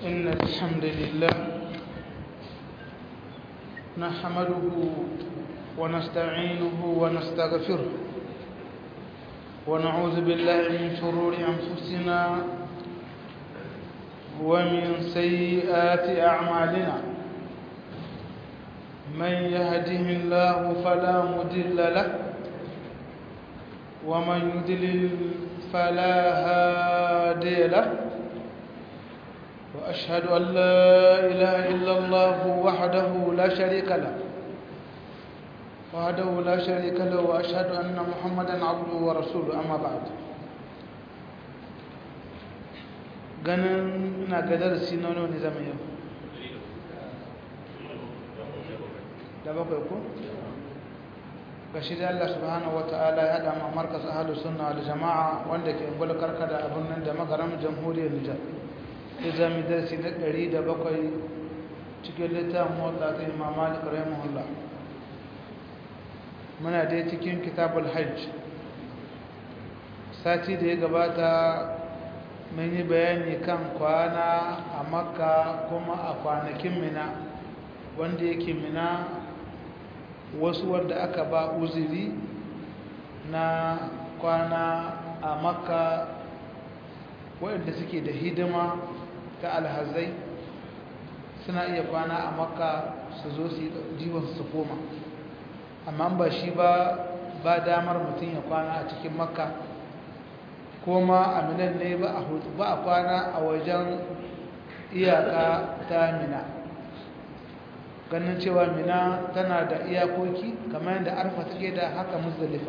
إن الحمد لله نحمده ونستعينه ونستغفره ونعوذ بالله من شرور أنفسنا ومن سيئات أعمالنا من يهده الله فلا مضل له ومن يضلل فلا هادي له وأشهد أن لا إله إلا الله وحده لا شريك له وحده لا شريك له وأشهد أن محمدا عبده ورسوله أما بعد ganin na ga darasi na wani zama yau da bakwai ko? ga shi da Allah subhanahu wata'ala ya haɗa ma markas ahalus sunna da jama'a wanda ke gwal karkada abin nan da magaram jamhuriyar Nijar ya zami darasi na ɗari da bakwai cikin littafin motsa ta imam malik rahimahullah muna dai cikin kitabul hajj sati da ya gabata mun yi bayani kan kwana a makka kuma a kwanakin mina wanda yake mina wasu wadda aka ba uziri na kwana a makka waɗanda suke da hidima ta alhazai suna iya kwana a makka su zo su jiwon su koma amma ba shi ba ba damar mutum ya kwana a cikin makka koma a minan ne ba a kwana a wajen iyaka ta mina ganin cewa mina tana da iyakoki kamar yadda arfa take da haka muzdalifa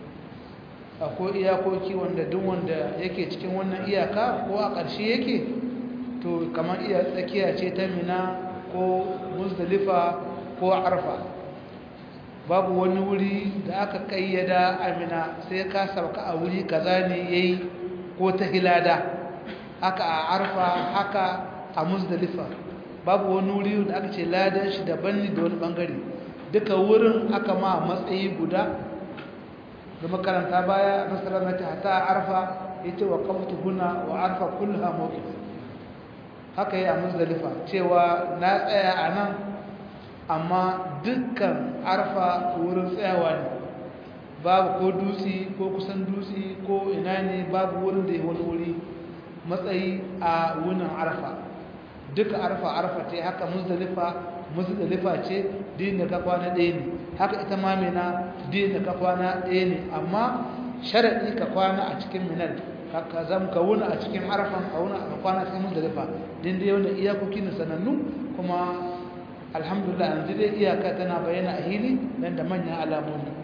akwai iyakoki wanda duk wanda yake cikin wannan iyaka ko a ƙarshe yake to kamar iya tsakiya ce ta mina ko muzdalifa ko arfa babu wani wuri da aka kayyada amina sai ka sauka a wuri kaza ne yayi ko ta hilada haka a arfa haka a muzdalifa babu wani wuri da aka ce ladan shi daban ne da wani bangare duka wurin aka ma matsayi guda da makaranta baya nasarar na ta a arfa ya ce wa kaftu huna wa arfa kullha mawqif haka yi a muzdalifa cewa na tsaya a nan amma dukkan arfa wurin tsayawa ne babu ko dutse ko kusan dutse ko ina ne babu wurin da ya wani wuri matsayi a wunin arfa duka arfa arfa ce haka muzdalifa muzdalifa ce din da ka kwana ɗaya ne haka ita ma mina din da ka kwana ɗaya ne amma sharaɗi ka kwana a cikin minar ka zama ka wuna a cikin arfan a wuna a kwana cikin muzdalifa din da yawan iyakoki na sanannu kuma alhamdulillah yanzu dai iyaka tana bayyana a hili nan da manyan alamomi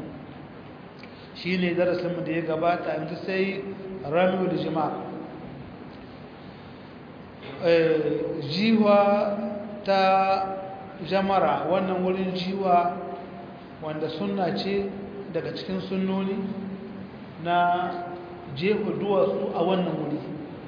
shi ne darasinmu da ya gabata yanzu sai ramiyu da jima'a jiwa ta jamara wannan wurin jiwa wanda sunna ce daga cikin sunnoni na jefa duwatsu a wannan wuri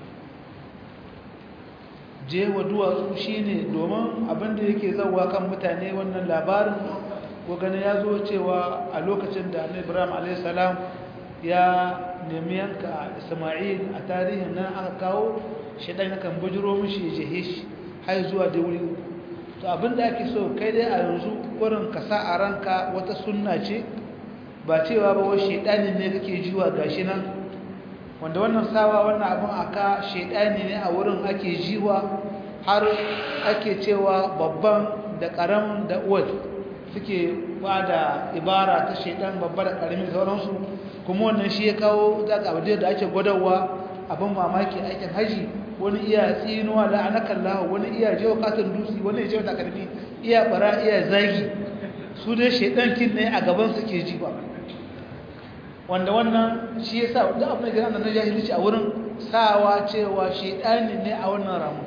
jewa duwatsu shine domin abinda yake zauwa kan mutane wannan labarin ko gani ya zo cewa a lokacin da annabi Ibrahim alayhis salam ya nemi yanka Isma'il a tarihin nan aka kawo shi dan kan bujiro mishi jehe shi har zuwa da wuri to abinda ake so kai dai a yanzu wurin ka sa a ranka wata sunna ce ba cewa ba wai shedanin ne kake jiwa gashi nan wanda wannan sawa wannan abin aka shaidani ne a wurin ake jiwa har ake cewa babban da karamin da uwal suke ba da ibara ta shaidan babba da karamin sauransu kuma wannan shi ya kawo daga abin da ake gwadawa abin mamaki aikin haji wani iya tsinuwa da anakallahu wani iya jewa katon dutse wani iya jewa takarmi iya bara iya zagi su dai shaidan kin ne a gaban suke jiwa wanda wannan shi ya sa da abin da na jahilci a wurin sawa cewa shaidani ne a wannan ramu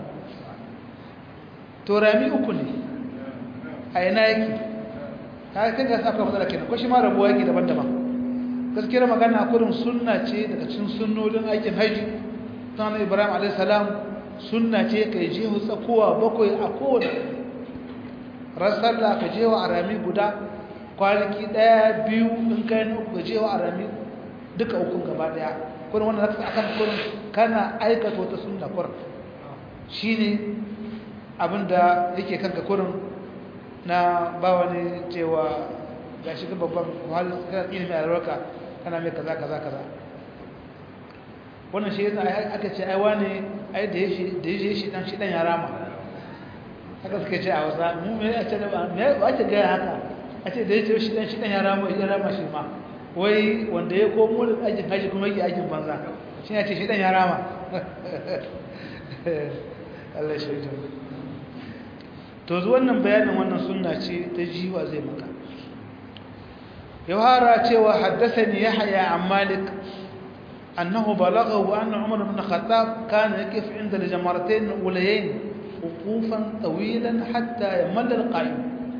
to rami uku ne a yana yake ta yi kan aka matsala kenan ko shi ma rabuwa yake daban-daban gaskiyar magana kurin sunna ce daga cikin sunnolin aikin haji ta na ibrahim a.s. sunna ce ka yi jehu tsakowa bakwai a kowane rasar da ka jewa a rami guda kwanaki ɗaya biyu in kai na uku gajewa a rami duka ukun gaba ɗaya kuma wannan zaka akan kurin kana aikata wata sunna kurin shine abinda yake kanka kurin na ba wani cewa ga shi ga babban wahalar kana ilimin albarka kana mai kaza kaza kaza wannan shi yasa aka ce ai wani ai da yashi da yashi shi dan shi dan ya rama haka suka ce a wasa mu me a ce da ba me ba ce ga haka a ce da yashi shi dan shi dan ya rama ya rama shi ma wai wanda ya komo da aikin haji kuma yake aikin banza shi ya ce shi dan ya rama Allah shi ya to wannan bayanin wannan sunna ce ta jiwa zai maka يوهارا cewa حدثني يحيى عن مالك أنه بلغه أن عمر بن الخطاب كان يقف عند الجمرتين الأوليين وقوفا طويلا حتى يمل القائم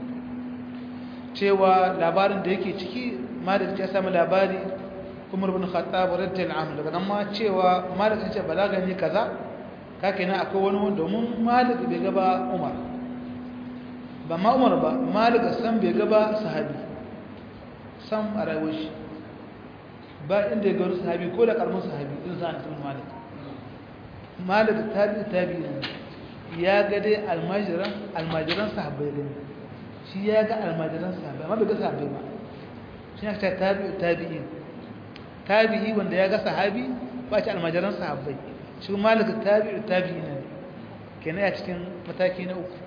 cewa labarin da yake ciki malik ya sami labari umar bin khattab radiyallahu anhu daga nan ma cewa malik ya ce balaga ne kaza kake na akwai wani wanda domin malik bai gaba umar ba ma umar ba malik san bai gaba sahabi sam a rayuwar shi ba inda ya gano sahabi ko da karamin sahabi in sa anas bin malik malik tabi tabi ne ya ga dai almajiran almajiran sahabbai ne shi ya ga almajiran sahabbai amma bai ga sahabbai ba shi ne ta tabi tabi'i tabi'i wanda ya ga sahabi ba shi almajiran sahabbai shi malik tabi tabi'i ne kenan ya cikin mataki na uku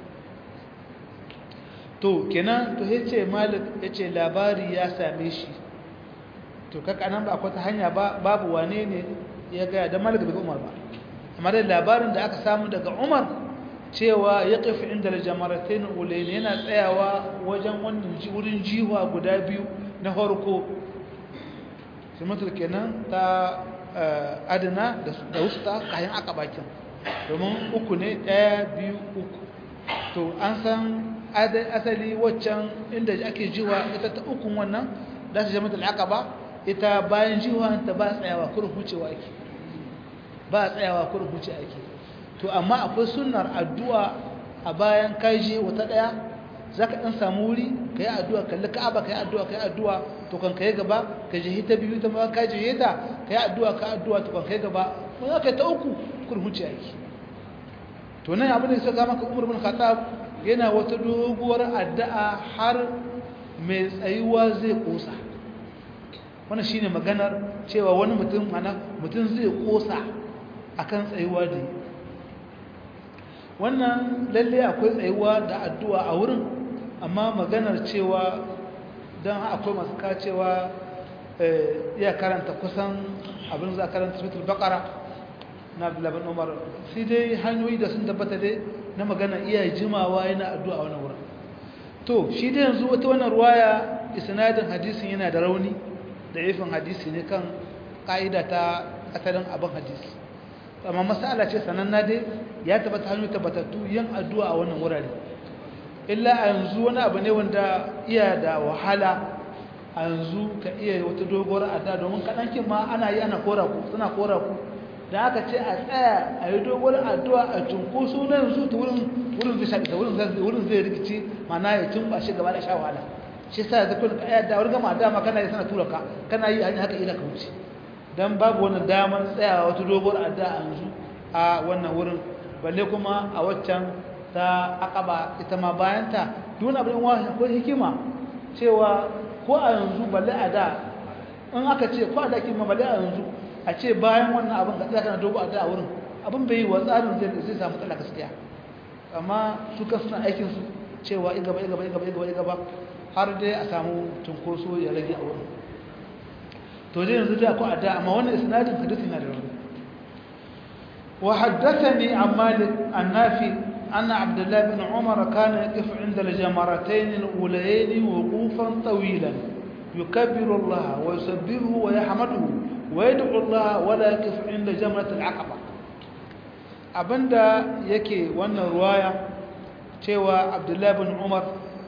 to kenan to yace malik yace labari ya same shi to kaka nan ba akwai ta hanya ba babu wane ne ya ga da malik bai umar ba amma da labarin da aka samu daga umar cewa ya kafi inda jamaratain ulayn yana tsayawa wajen wannan wurin jiwa guda biyu na farko simatul kenan ta adana da wusta kayan aka bakin domin uku ne ɗaya biyu uku to an san asali waccan inda ake jiwa ita ta ukun wannan da ta jama'a al'aqaba ita bayan jiwa ta ba tsayawa kurin hucewa ake ba tsayawa kurin huce ake to amma akwai sunnar addu'a a bayan kai je wata daya zaka dan samu wuri kai addu'a kalli ka'aba kai addu'a kai addu'a to kan kai gaba ka je ta biyu ta ma kai je ta kai addu'a ka addu'a to kan kai gaba mun aka ta uku kurin huce ake to nan abin da suka maka Umar bin Khattab yana wata doguwar addu'a har mai tsayuwa zai kosa wannan shine maganar cewa wani mutum mana mutum zai kosa akan tsayuwa da wannan lalle akwai tsayuwa da addu'a a wurin amma maganar cewa don akwai masu kacewa iya karanta kusan abin za a karanta sutul bakara na abdullabin umar sai dai hanyoyi da sun tabbata dai na magana iya jimawa yana addu'a wani wurin to shi dai yanzu wata wannan ruwaya isnadin hadisin yana da rauni da ifin hadisi ne kan ƙa'ida ta asalin abin hadisi amma masala ce sananna dai ya tabbata hanyoyi tabbatattu yin addu'a a wannan wurare illa a yanzu wani abu ne wanda iya da wahala a yanzu ka iya wata doguwar addu'a domin kaɗankin ma ana yi ana kora ku suna kora ku da aka ce a tsaya a yi dogon addu'a a cunkoso na yanzu ta wurin zai shaɗi wurin zai rikici mana ya cin ba shi gaba da sha wahala shi sa ya zafi ka da wani gama dama kana yi sana tura ka kana yi hanyar haka ina ka wuce don babu wani damar tsayawa wata dogon addu'a a yanzu a wannan wurin balle kuma a waccan ta akaba ita ma bayanta duk wani abin wani akwai hikima cewa ko a yanzu balle a da in aka ce ko a da kima balle a yanzu a ce bayan wannan abin ka tsaya kana dogo a da wurin abin bai yi wa tsarin zai zai samu tsala gaskiya amma su kan suna aikin su cewa in gaba in gaba in gaba in gaba in gaba har dai a samu tunkoso ya rage a wurin to dai yanzu da akwai adda amma wannan isnadin hadisi na da rauni wa haddathani an malik an nafi أن عبد الله بن عمر كان يقف عند الجمرتين الأوليين وقوفا طويلا يكبر الله ويسبحه ويحمده ويدعو الله ولا يقف عند جمرة العقبة abinda yake wannan ruwaya cewa abdullahi bin umar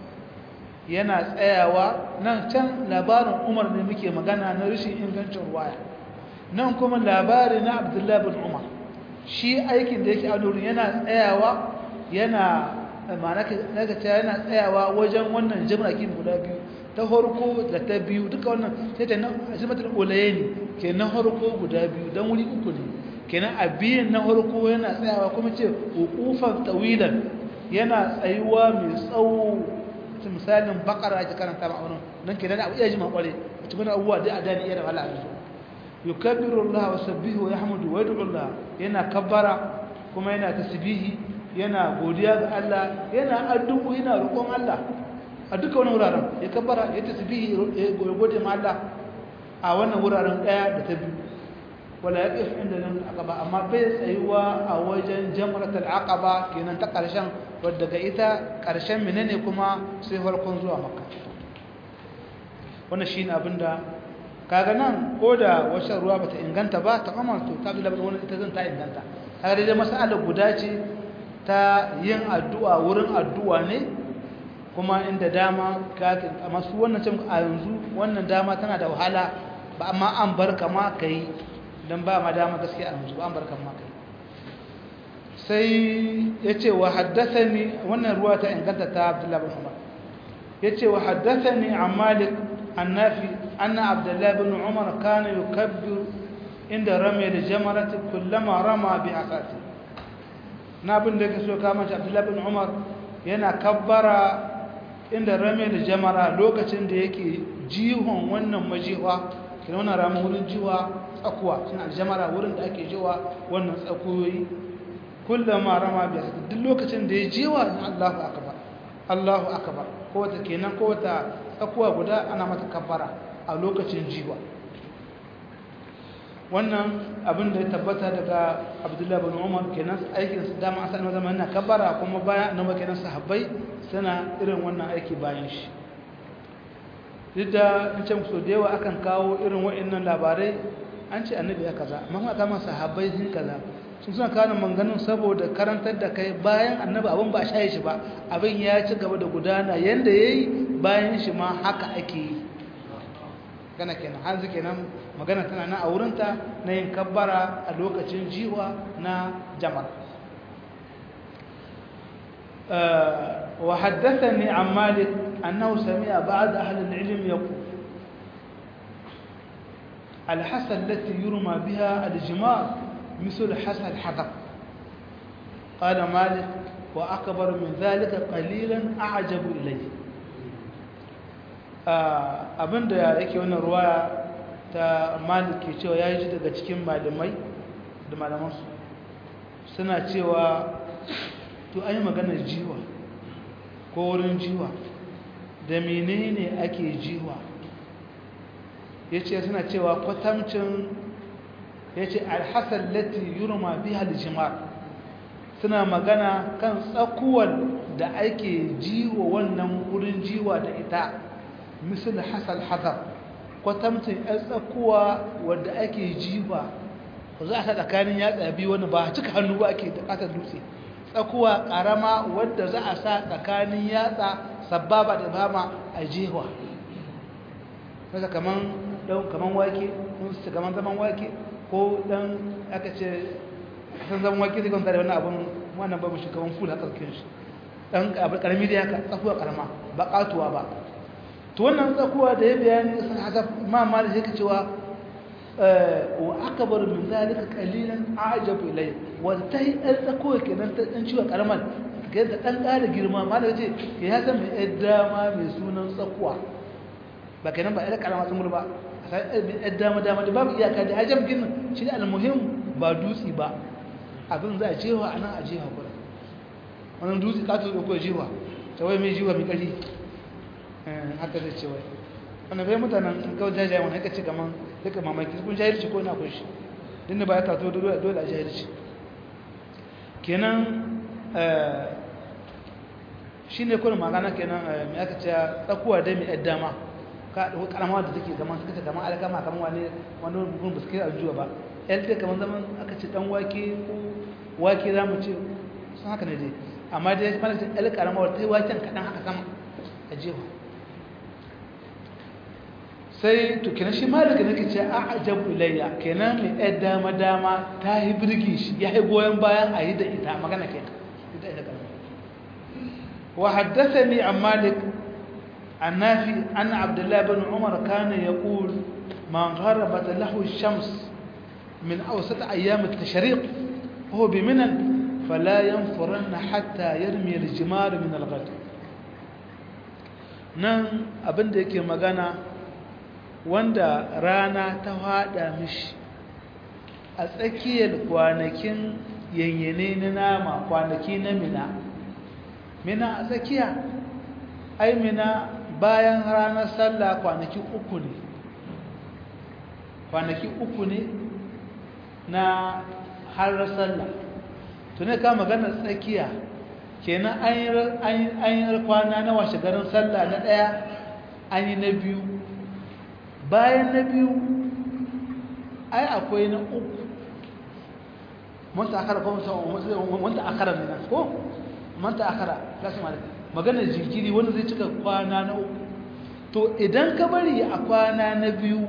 yana tsayawa nan can labarin umar ne muke magana na rashin ingancin ruwaya nan kuma labari na abdullahi bin umar shi aikin da yake a nurin yana tsayawa yana manaka yana tsayawa wajen wannan jimrakin guda biyu ta harko da ta biyu duka wannan sai ta nan azimatul ulaye ne ke na harko guda biyu don wuri uku ne kenan a biyan na harko yana tsayawa kuma ce hukufan tawilan yana tsayuwa mai tsawo misalin bakara ake karanta ma wannan nan ke da abu iya jima kware cikin abubuwa da a dani iya da wala yanzu yukabbiru Allah wa sabbihu wa yahmudu wa yad'u Allah yana kabbara kuma yana tasbihi yana godiya ga Allah yana addu'o yana roƙon Allah a duka wani wuraren ya kabbara ya tasbihi ya gode ma Allah a wannan wuraren daya da ta biyu wala yaqif inda nan aqaba amma bai tsayuwa a wajen jamratul aqaba kenan ta karshen wadda ga ita karshen menene kuma sai farkon zuwa makka wannan shine abinda kaga nan ko da wacce ruwa bata inganta ba ta kama to ta bi labarin wannan ita zan ta inganta kaga dai mas'ala guda ce ta yin addu'a wurin addu'a ne kuma inda dama amma su wannan cin a yanzu wannan dama tana da wahala ba amma an bar kama kai dan ba ma dama gaskiya a yanzu ba an bar kama kai sai yace wa haddathani wannan ruwa ta inganta ta Abdullah bin Umar yace wa haddathani an Malik annafi anna Abdullah bin Umar kana yukabbiru inda rami al-jamrati kullama rama bi asati na bin da yake so kama shi Abdullah bin Umar yana kabbara inda rame da jamara lokacin da yake jihon wannan majiwa kina wannan ramin wurin jiwa tsakuwa suna aljamara wurin da ake jiwa wannan tsakuyoyi kullama rama biya duk lokacin da ya jiwa Allahu akbar Allahu akbar ko wata kenan ko wata tsakuwa guda ana mata kabbara a lokacin jiwa wannan abin da ya tabbata daga Abdullahi bin Umar kenan aikin su dama asalin zaman na kabbara kuma bayan annabi kenan sahabbai suna irin wannan aiki bayan shi duk da in ce musu da yawa akan kawo irin wa'annan labarai an ce annabi ya kaza amma kuma kama sahabbai sun kaza sun suna kawo manganin saboda karantar da kai bayan annabi abin ba a shaye shi ba abin ya ci gaba da gudana yanda ya yi bayan shi ma haka ake yi gana kenan hanzu kenan magana tana na a wurinta na yin kabbara a lokacin jiwa na jama'a وحدثني عن مالك أنه سمع بعض أهل العلم يقول الحسن التي يرمى بها الجمار مثل حسن الحذر قال مالك وأكبر من ذلك قليلا أعجب إليه abin da yake wannan ruwa ta malik ke cewa ya yi daga cikin malamai da malamansu suna cewa to an yi maganar jiwa ko wurin jiwa da menene ake jiwa ya ce suna cewa kwatamcin ya ce alhassan lati yurma biya aljimar suna magana kan tsakuwar da ake jiwa wannan wurin jiwa da ita misal hasal hazar kwatamcin yan tsakuwa wadda ake jiwa za a sa tsakanin yatsa biyu wani ba cika hannu ba ake da ƙasar dutse tsakuwa ƙarama wadda za a sa tsakanin yatsa sababa da bama a jewa kasa kaman ɗan kaman wake sun su kaman zaman wake ko ɗan aka ce san zaman wake zai kwanta da wani abin wannan ba mu shi kaman fula ƙarƙin shi ɗan ƙarami da yaka tsakuwa ƙarama ba ƙatuwa ba to wannan tsakuwa da ya bayani sun haka ma ma da yake cewa wa akbar min zalika qalilan a'jabu ilay wa tahi dan tsako kenan ta dan ciwa karaman ga da dan ƙara girma ma da ce ya san mai yadda ma mai sunan tsakuwa ba kenan ba ila karama sun ba sai mai yadda ma dama da babu iyaka da ajab gin shi da almuhim ba dutsi ba abin za a jewa anan a jewa gurin wannan dutsi ka to ko jewa ta wai mai jewa mai kari haka zai ce wai wannan bai mutanen kawai jajayen wani haka ce kaman duka mamaki kun jahilci ko na kun shi dinda ba ya tato dole a jahilci kenan shi ne kuna magana kenan mai aka ce tsakuwa dai mai yadda dama ka ɗauki karama da take zaman suka ce kamar alkama kamar wani wani bugun ba su kai aljuwa ba yalta kamar zaman aka ce dan wake ko wake za mu ce sun haka ne dai amma dai mana ce yal karama wata yi waken kaɗan haka sama a jewa sai to kenan shi malika nake ce a ajabu ilayya kenan mai ɗaya dama dama ta yi birgi shi ya yi goyon bayan a yi da ita magana kenan ita ita kalma wa haddathani an malik an nafi anna abdullahi bin umar kana yaqul man gharabat lahu ash-shams min awsat ayyam at-tashriq huwa bi minan fala yanfuranna hatta yarmi al-jimar min al-ghad nan abinda yake magana wanda rana ta hada mishi a tsakiyar kwanakin yanyane na nama kwanaki na mina mina a tsakiya ai mina bayan ranar sallah kwanaki uku ne kwanaki uku ne na har sallah to ne ka magana tsakiya kenan an yi kwana na washe garin sallah na ɗaya an yi na biyu bayan na biyu ai akwai na uku manta akara ko manta akara ne ko manta akara lasu malaka maganar jinkiri wanda zai cika kwana na uku to idan ka bari a kwana na biyu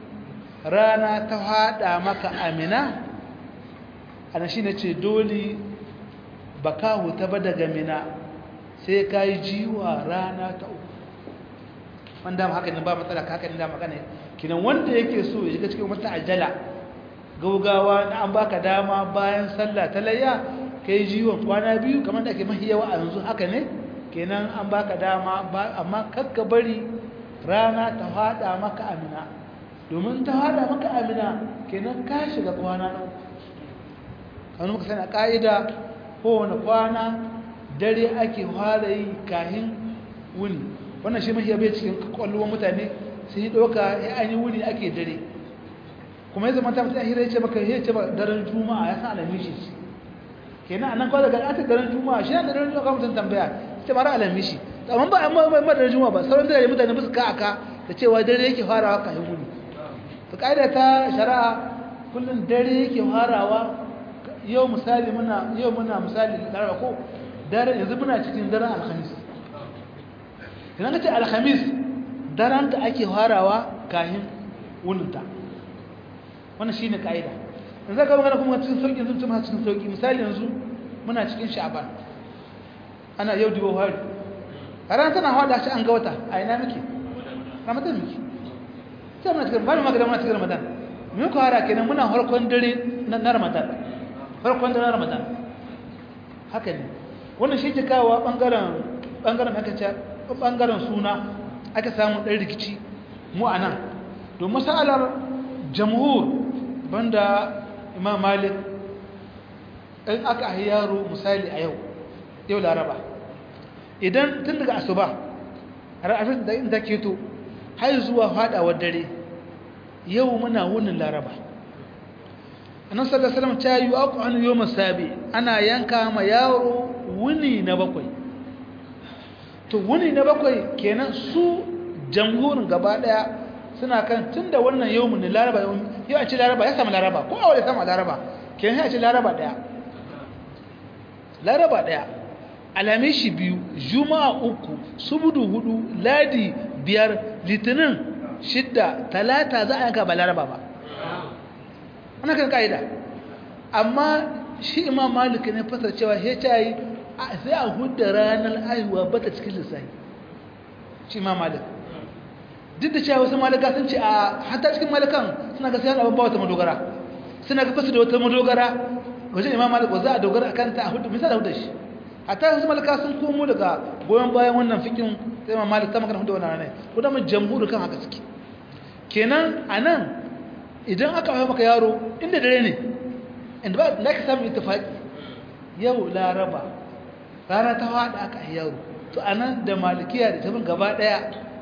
rana ta hada maka amina ana shi ne ce dole ba ka huta ba daga mina sai ka yi jiwa rana ta uku wanda haka ne ba matsala haka ne da magana kinan wanda yake so ya shiga cikin wata ajala gaugawa na an baka dama bayan sallah ta layya ka yi jiwon kwana biyu kamar da ake mahi yawa a yanzu haka ne kenan an baka dama amma kakka bari rana ta hada maka amina domin ta hada maka amina kenan ka shiga kwana na kanu muka sani a ƙa'ida kowane kwana dare ake fara yi kahin wuni wannan shi mahiya bai cikin kwallon mutane su yi ɗauka ya an yi wuni ake dare kuma ya zama ta mutu ahira ya ce maka ya ce ba daren juma'a ya san alamishi kenan a nan kawai daga ata daren juma'a shi yana daren juma'a kawai mutum tambaya ita mara alamishi amma ba amma ba daren juma'a ba sauran dare mutane musu ka aka da cewa dare yake farawa kahin wuni to ƙa'ida ta shari'a kullum dare yake farawa yau misali muna yau muna misali laraba ko daren yanzu muna cikin daren alhamis idan ka ce alhamis daren da ake farawa kahin wuninta wannan shine kaida yanzu ka magana kuma cikin sauki yanzu kuma cikin sauki misali yanzu muna cikin sha'ban ana yau dibo hari ran tana hada shi an ga wata a ina muke ramadan muke sai muna cikin bani magana muna cikin ramadan mun ko hara kenan muna harkon dare na ramadan farkon da ramadan haka ne wannan shi ke kawo bangaren bangaren aka ce bangaren suna aka samu ɗan rikici mu a nan don masalar jamhur banda imam malik in aka ahi yaro misali a yau yau laraba idan tun daga asuba ra'afin da inda keto har zuwa fadawar dare yau muna wunin laraba annabi sallallahu alaihi wasallam ta yi aku an yoma sabi ana yanka ma yaro wuni na bakwai to wuni na bakwai kenan su jamhurin gaba daya suna kan tunda wannan yawmun laraba yau a ci laraba ya samu laraba ko a wani samu laraba kenan ya ci laraba daya laraba daya alamishi biyu juma'a uku subudu hudu ladi biyar litinin shidda talata za a yanka ba laraba ba wannan kan kaida amma shi imam malik ne fasar cewa he tayi sai a hudda ranar aihuwa bata cikin lissafi shi imam malik duk da cewa wasu malaka sun ce a hatta cikin malakan suna ga sai abin ba wata madogara suna ga fasu da wata madogara wajen imam malik wa za a dogara akan ta a hudu misali hudda shi hatta wasu malaka sun komo daga goyon bayan wannan fikin sai imam malik ta magana hudu wannan ranar ko da mun jamhuri kan haka suke kenan anan idan aka haifa maka yaro inda dare ne inda ba na ka samu ittifaki yau laraba rana ta hada aka haifa yaro to anan da malikiya da tabin gaba daya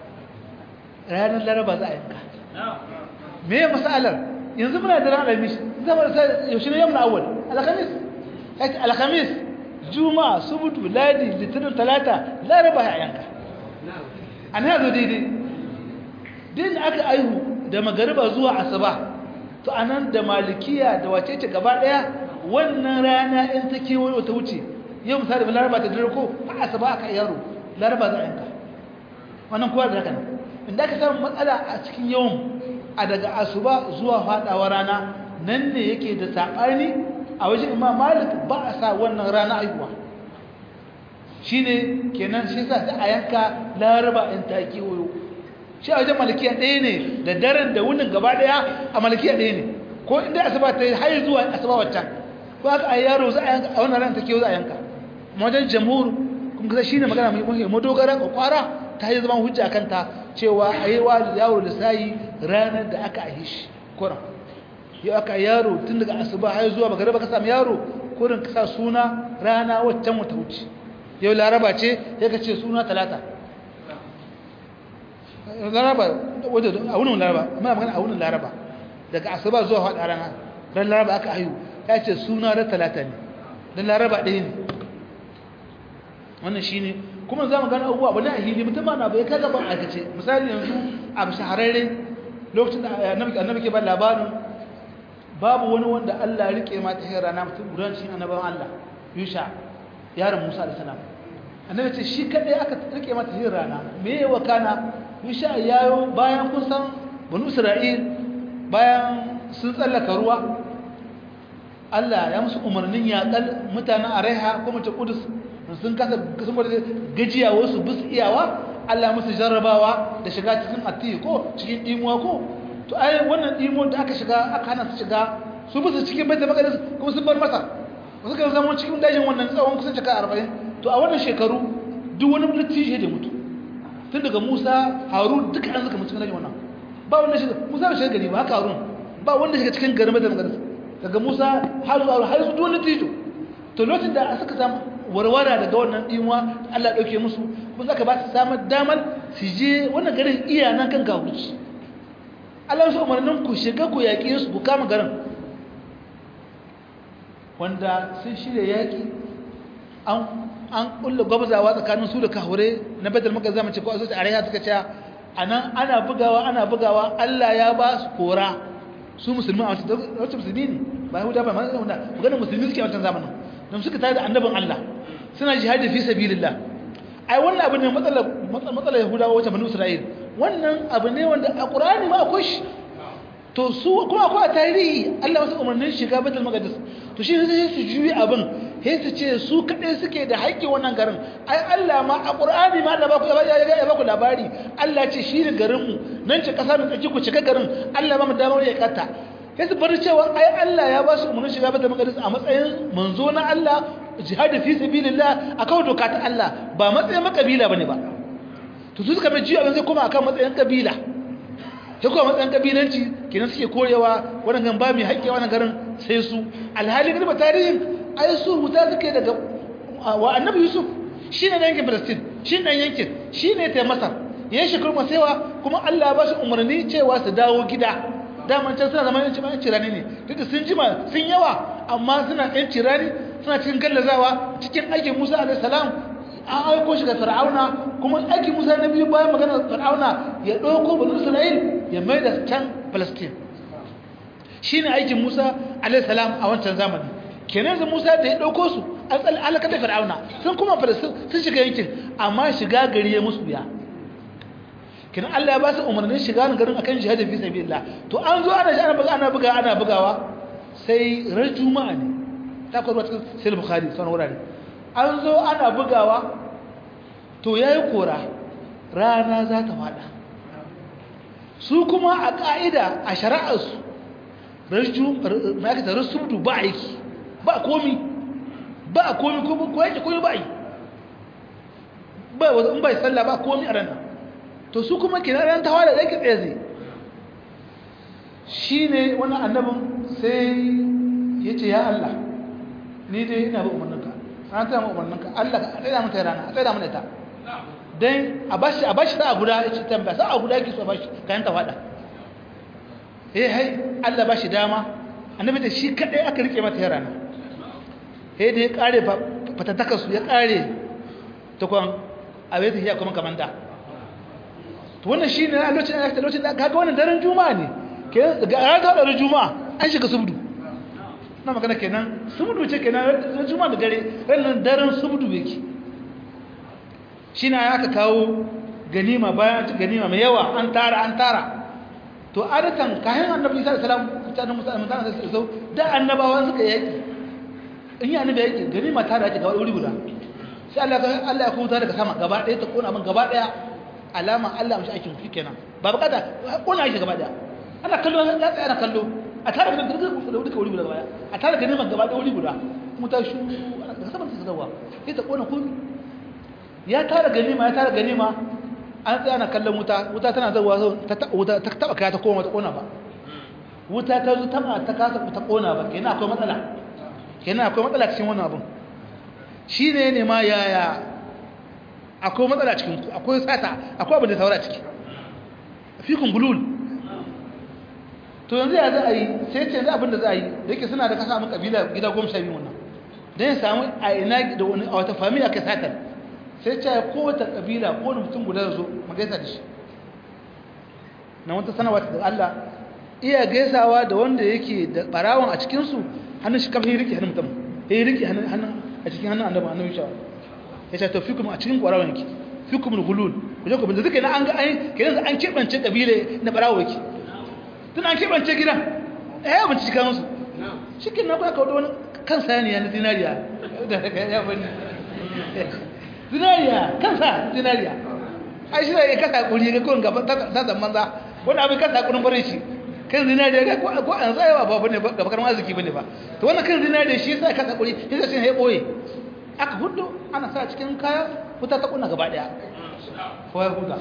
ranar laraba za a yanka me ya masalar yanzu muna da ranar alhamis zama da yaushe ne yamma awal alhamis alhamis juma'a subutu ladi litinin talata laraba ya yanka an yazo daidai din aka aihu da magariba zuwa asuba to anan da malikiya da wace ce gaba daya wannan rana in ta kewayo ta wuce yau misali ba laraba ta dare ko a asuba aka yaro laraba za a yanka wannan kowa da haka inda aka samu matsala a cikin yawan a daga asuba zuwa fadawa rana nan ne yake da sabani a wajen imam malik ba a sa wannan rana aihuwa shine kenan shi sa a yanka laraba in ta kewayo shi a wajen malikiya ɗaya ne da daren da wunin gaba ɗaya a malikiya ɗaya ne ko inda asuba ta yi har zuwa asuba waccan ko aka ai yaro za a yanka a wannan ran take za a yanka wajen jamhur kun ga shine magana mai muhimmi madogara kwakwara ta yi zaman hujja kanta cewa ayi wa yaro da sai ranar da aka aihe shi kuran yau aka yaro tun daga asuba har zuwa magariba ka samu yaro kurin ka sa suna rana waccan wata wuce yau laraba ce ya ka ce suna talata laraba a wunin laraba amma magana a wunin laraba daga asuba zuwa haɗa rana ran laraba aka ayu ya ce suna ran talata ne don laraba ɗaya ne wannan shi ne kuma za mu gani abubuwa ba na ahili mutum ba na bai kaga ban aikace misali yanzu a shahararre lokacin da annabi ke ba labarin babu wani wanda Allah ya rike mata hin rana mutum gudancin annabawan Allah Yusha yaron Musa da salam annabi ce shi kadai aka rike mata hin rana me yawa kana Yusha yayo bayan kun san banu Isra'il bayan sun tsallaka ruwa Allah ya musu umarnin yaƙal mutanen Araiha kuma ta Kudus sun kasa sun bada gajiya wasu bus iyawa Allah ya musu jarrabawa da shiga cikin atiyi ko cikin imuwa ko to ai wannan dimon da aka shiga aka hana su shiga su bisa cikin baitul maqdis kuma sun bar masa wasu kan zama cikin dajin wannan tsawon kusan shekara 40 to a wannan shekaru duk wani dattijo da mutu tun daga Musa Harun duka an suka mutu cikin dajin wannan ba wanda shiga Musa bai shiga gari ba haka Harun ba wanda shiga cikin garin baitul maqdis daga Musa har zuwa har su duk wani dattijo to lokacin da suka samu warwara daga wannan dimuwa Allah dauke musu kuma zaka ba su samar damar su je wannan garin iya nan kan gaguci Allah su umarnin ku shiga ku yaƙi su ku kama garin wanda sun shirya yaƙi an an kulle gwabzawa tsakanin su da kahure na badal maka zama ce ko azuci araya suka ce anan ana bugawa ana bugawa Allah ya ba su kora su musulmi a wacce musulmi ne ba yahuda ba mazan wanda maganar musulmi suke a wancan zamanin don suka tare da annabin Allah suna jihadi fi sabilillah ai wannan abu ne matsalar matsalar yahudawa wacce banu isra'il wannan abu ne wanda a qur'ani ma akwai shi to su kuma akwai a tarihi Allah wasu umarnin shiga Baitul Maqdis to shi sai su juyi abin sai su ce su kadai suke da haƙƙi wannan garin ai Allah ma a Qur'ani ma Allah ba ku ya ba ku labari Allah ce shi ne garin mu nan ce kasa mai tsaki ku shiga garin Allah ba mu damar ya kata sai su bar cewa ai Allah ya ba su umarnin shiga Baitul Maqdis a matsayin manzo na Allah jihad fi sabilillah akan doka ta Allah ba matsayin makabila bane ba to su suka mai jiya abin zai koma akan matsayin kabila ta kuma matsayin kabilanci kenan suke korewa wannan gan ba mai haƙƙi wannan garin sai su alhali garba tarihin ai su huta suke daga wa annabi yusuf shi ne yankin palestine shi ne yankin shi ne ta masar ya shekaru masaiwa kuma allah ba su umarni cewa su dawo gida daman can suna zama yanci yanci rani ne duk da sun jima sun yawa amma suna yanci rani suna cikin gallazawa cikin aikin musa alaihi salam an aiko shi ga fir'auna kuma aikin musa na biyu bayan maganar fir'auna ya ɗauko banu isra'il ya mai da can palestine shi ne aikin musa alaihissalam a wancan zamani kenan da musa da ya ɗauko su an tsali alaka da fir'auna sun kuma palestine sun shiga yankin amma shiga gari ya musu biya kenan allah ya ba su umarnin shiga na garin akan jihadin fi sabilillah to an zo ana ana buga ana buga ana bugawa sai ran juma'a ne ta kwarwa cikin sai bukhari sauran wurare an zo ana bugawa to ya yi kora rana za ta fada su kuma a ƙa'ida a shari'arsu ma'aikata rasubdu ba aiki ba komi ba komi ko yake komi ba yi ba in bai sallah ba komi a ranar to su kuma kina ran tawa da yake tsaye zai shi ne wani annabin sai ya ce ya Allah ni dai ina ba umarninka an tsaya mu umarninka Allah ka tsaya mata rana a tsaya mana ita dan a bashi a bashi sa'a guda yace tambaya sa'a guda yake so bashi kayan ta fada eh hai Allah bashi dama annabi da shi kadai aka rike mata rana eh da ya kare fatataka su ya kare ta kwan abai ta hiya kuma kamanda to wannan shine a lokacin da lokacin da kaga wannan daren juma'a ne kenan ga ranar da juma'a an shiga subdu na magana kenan subdu ce kenan ran juma'a da dare ran daren subdu yake shine aka kawo ganima bayan ganima mai yawa an tara an tara to adatan kayan annabi sallallahu alaihi wasallam mutanen musulman mutanen sallallahu da annabawa suka yaki in yi annabi yaki ganima tara yake gaba wuri guda sai Allah Allah ya kuta daga sama gaba ɗaya ta kona min gaba ɗaya alama Allah mashi aikin fi kenan ba bukata kona shi gaba ɗaya ana kallo ya tsaya ana kallo a tare da duka wuri guda baya a tare da neman gaba da wuri guda kuma ta shu daga saman ta zawa sai ta kona komi ya tara ganima ya tara ganima an tsaya na kallon wuta wuta tana zawa ta wuta ta taba kaya ta koma ta kona ba wuta ta zo taba ta kasa ta kona ba kenan akwai matsala kenan akwai matsala cikin wannan abun shine ne ma yaya akwai matsala cikin ku akwai sata akwai abin da saura ciki fikun bulul to yanzu ya za a yi sai ce yanzu abin da za a yi da yake suna da kasa mun kabila gida goma sha biyu wannan don ya samu a ina da wani a wata fami aka satar sai ce ya kowace kabila ko wani mutum guda zo mu gaisa da shi na wata sanarwa da Allah iya gaisawa da wanda yake da barawon a cikinsu hannun shi kafin rike hannun mutum ya rike hannun a cikin hannun annabi annabi shawa ya ce to fikum a cikin barawon yake fikum al-hulul ku je ku bin zuka na an ga an kenan an kebance kabile na barawo yake tun an kebance gidan eh ya bincike kan musu cikin na ba ka wani kan saniya na zinariya da ya bani zinariya kansa zinariya ai shi ne kasa kuri ga kun gaba ta zaman za wani abin kasa kurin barin shi kan zinariya ga ko an zai ba bane ba bakar arziki bane ba to wannan kan zinariya shi sai kasa kuri sai sai ya boye aka hudu ana sa cikin kaya wuta ta kunna gaba daya ko ya huda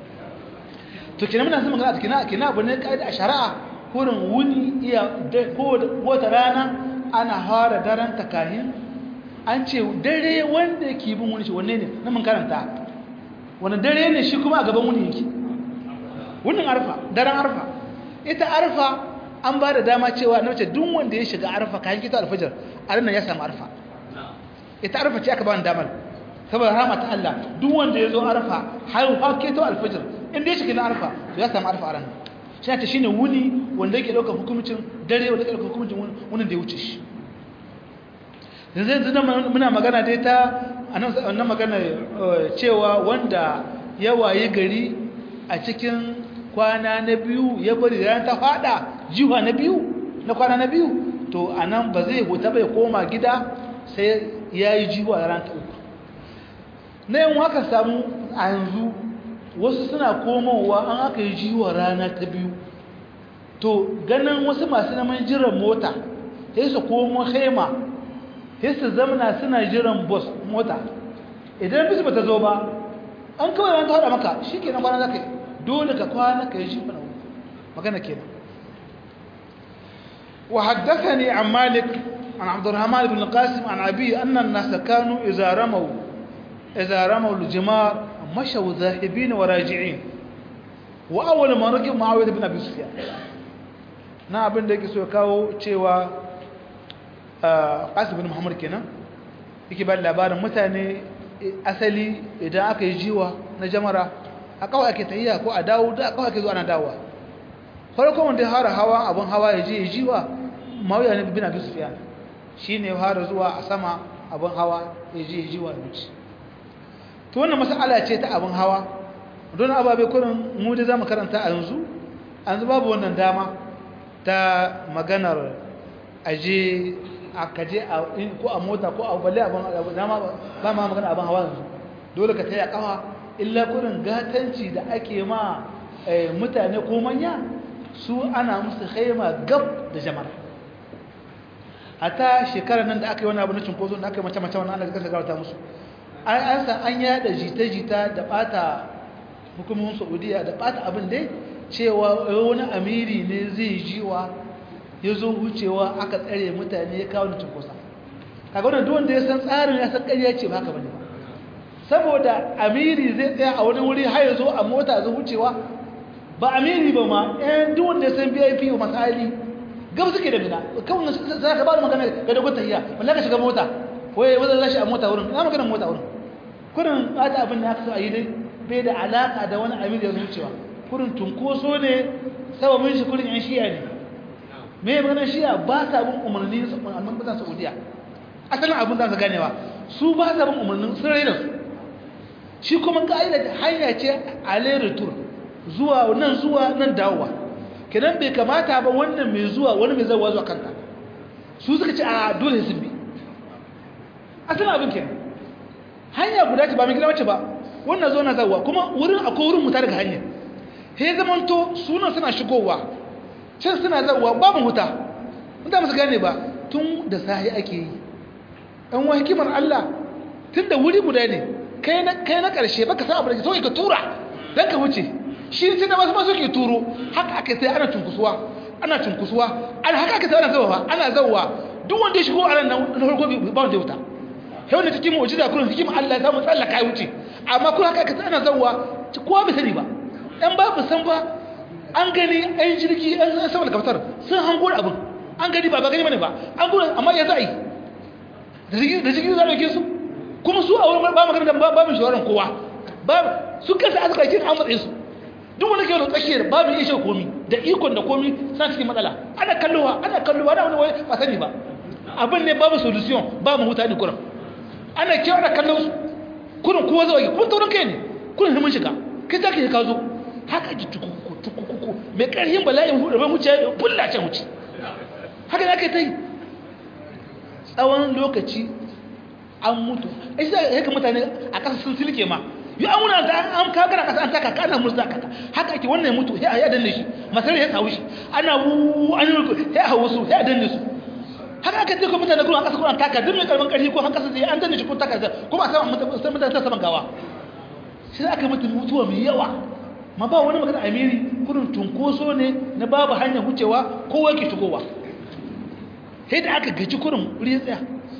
to kina muna son magana kina kina abu ne kaida a shari'a kurin wuni iya ko wata rana ana fara daren takahin an ce dare wanda yake bin wuni shi wanne ne na mun karanta wani dare ne shi kuma a gaban wuni yake wunin arfa daren arfa ita arfa an ba da dama cewa na wace duk wanda ya shiga arfa kayan kita alfajar a ranar ya samu arfa ita arfa ce aka ba ni damar saboda rama ta Allah duk wanda ya zo arfa har har keto alfajar inda ya shiga na arfa to ya samu arfa a ranar shi ta shine wuni wanda yake ɗaukar hukumcin dare wanda yake ɗaukar hukumcin wunin da ya wuce shi yanzu yanzu muna magana dai ta annan magana cewa wanda ya waye gari a cikin kwana na biyu ya bari ran ta fada jiwa na biyu na kwana na biyu to anan ba zai huta bai koma gida sai ya yi jiwa ran ta uku na yin haka samu a yanzu wasu suna komowa an aka yi jiwa rana ta biyu to ganin wasu masu naman jiran mota sai su komo haima sai su zamana suna jiran bus mota idan bisu ba ta zo ba an kawai ran ta hada maka shi ke na kwana za ka yi dole ka kwana ka yi shi kuna magana ke nan wa haddasa ne an malik an abdurrahman ibn qasim an abi annan nasa kanu idza ramaw idza ramaw al-jimar mashaw zahibin wa raji'in wa awwal ma raqib muawiyah ibn abi sufyan na abin da yake so kawo cewa qasim ibn muhammad kenan yake ba labarin mutane asali idan aka yi jiwa na jamara a kawai ake tahiya ko a dawo da kawai ake zuwa ana dawowa farkon wanda ya fara hawa abin hawa ya je ya jiwa mawuya ne bin abin sufiya shi ne ya fara zuwa a sama abin hawa ya je ya jiwa ya wuce to wannan masala ce ta abin hawa don ababe kurin mu da za mu karanta a yanzu an babu wannan dama ta maganar aje a kaje ko a mota ko a balle abin dama ba ma magana abin hawa yanzu dole ka taya kafa illa kurin gatanci da ake ma mutane ko manya su ana musu khaima gab da jama'a hata shekarar nan da aka yi wani abu na cinkoso da aka yi mace-mace wani ana kasa gawata musu an san an yada jita-jita da bata hukumomin saudiya da bata abin dai cewa wani amiri ne zai jiwa ya zo wucewa aka tsare mutane ya kawo da cinkosa kaga wannan duk wanda ya san tsarin ya san ƙarya ce ba haka bane ba saboda amiri zai tsaya a wani wuri har ya zo a mota zai wucewa ba amiri ba ma ɗayan duk wanda ya san vip wa masali gab suke da mina kawai za ka ba da magana ga dogon tahiya wanda ka shiga mota waye wanda za shi a mota wurin na magana mota wurin kurin bata abin da aka so a yi dai bai da alaka da wani amiri ya wucewa kurin tunkoso ne sababin shi kurin yan shiya ne me ya magana shiya ba sa bin umarni su umarnin mutanen saudiya asalin abin za su ganewa su ba sa bin umarnin sun raina su shi kuma ka'ida hanya ce a retur zuwa nan zuwa nan dawowa kenan bai kamata ba wannan mai zuwa wani mai zawa zuwa kanta su suka ce a dole sun bi asalin abin kenan hanya guda ce ba mai gida wacce ba wannan zo na zawa kuma wurin akwai wurin muta daga hanya he zamanto sunan suna shigowa can suna zauwa babu huta wanda musu gane ba tun da sahi ake yi ɗan wa hikimar Allah tun da wuri guda ne kai na ƙarshe baka sa abu da ke so ka tura don ka wuce shi tun da masu masu ke turo haka aka sai ana cunkusuwa ana cunkusuwa ana haka aka sai ana zauwa ana zauwa duk wanda ya shigo a nan na farko ba wanda ya wuta yau da cikin mu'jiza kullum hikimar Allah ya samu tsallaka ya wuce amma kuma haka aka sai ana zauwa kowa bai sani ba ɗan babu san ba an gani ɗan jirgi ɗan sama da kaftar sun hango abin an gani ba ba gani bane ba an gudu amma ya za a yi da jirgin za a ɗauke su kuma su a wurin ba magana da babin shawarar kowa su kasa aka kai an matsayi su duk wanda ke wani tsakiyar babin iya shan komi da ikon da komi suna cikin matsala ana kallowa ana kallowa ana wani wani ba sani ba abin ne babu solution ba mu huta ne kuran ana kyau ana kallon su kurin kowa zai kuma taurin kai ne kurin himin shiga kai za ka yi ka zo haka ji tukuku tukuku mai ƙarfin bala'in hudu mai wuce bulla can wuce haka za ka yi ta yi tsawon lokaci an mutu a shi zai haka mutane a ƙasa sun silke ma yi an wuna ta an kagara ƙasa an taka ka ana murza kaka haka ake wannan mutu ya ya danne shi masarar ya sawu shi ana wu an yi ya hawa su ya danne su haka aka ce ko mutane kuma a ƙasa kuma taka duk mai karban ƙarfi ko an ƙasa zai an danne shi ko taka kuma a saman mutane ta saman gawa shi aka mutu mutuwa mai yawa ma ba wani magana amiri kudin tunkoso ne na babu hanyar wucewa kowa ke shigowa sai da aka gaji kudin wuri ya tsaya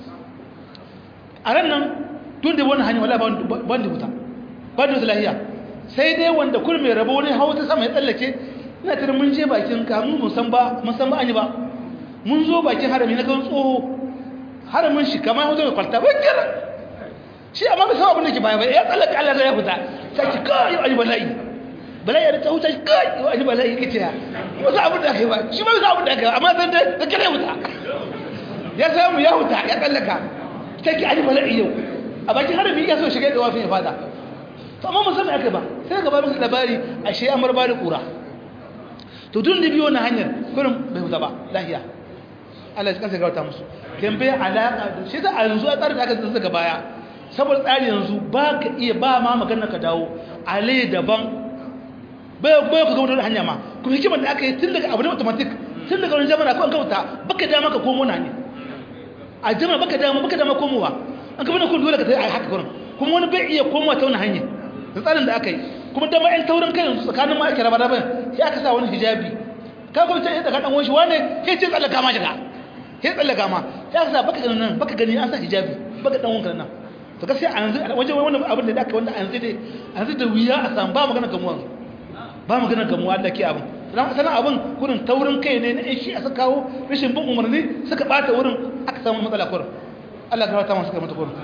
a ran nan tun da wani hanyar wala ban da wuta ban da lahiya sai dai wanda kudin mai rabo wani hawa ta sama ya tsallake ina tare mun je bakin kamun musan ba musan ba an yi ba mun zo bakin harami na kan tsoho haramin shi kamar hoto da kwalta bai kira shi amma bai san abin da ke baya ba ya tsallaka Allah zai ya fita sai ki kai ayi bala'i bala'i ya ta wuta shi kai ayi bala'i kace ya ba san abin da kai ba shi ba san abin da kai amma san da da kare wuta ya samu ya wuta ya tsallaka sai ki ayi bala'i yau a bakin harami ya so shiga da wafin ya fada to amma musamman aka ba sai ga babin labari ashe amar ba da kura to tun da biyo na hanyar kurin bai wuta ba lahiya Allah ya kansa gauta musu kan bai alaka da shi da a yanzu a tsarin da aka tsaka baya saboda tsari yanzu ba ka iya ba ma magana ka dawo ale daban bai bai ka gauta hanya ma kuma hikimar da aka yi tun daga abu ne automatic tun daga wani jama'a ko an kauta baka dama ka komo na ne a jama'a baka dama baka dama komowa an ka bane kun dole ka tayi haka gurin kuma wani bai iya komowa ta wani hanya da tsarin da aka yi kuma dama ɗan taurin kai yanzu tsakanin ma ake raba raba sai aka sa wani hijabi ka kuma ta daga dan wani wane sai ce tsallaka ma shiga sai tsallaka ma sai aka sa baka ganin nan baka gani an sa hijabi baka dan wanka nan to gaskiya a yanzu wajen wannan abin da aka wanda a yanzu dai a yanzu da wuya a samu ba magana gamuwa ba magana gamuwa da ke abin sanan abin gurin taurin kai ne na shi a suka kawo rashin bin umarni suka bata wurin aka samu matsala kurin Allah ka rata masu kai mata kurin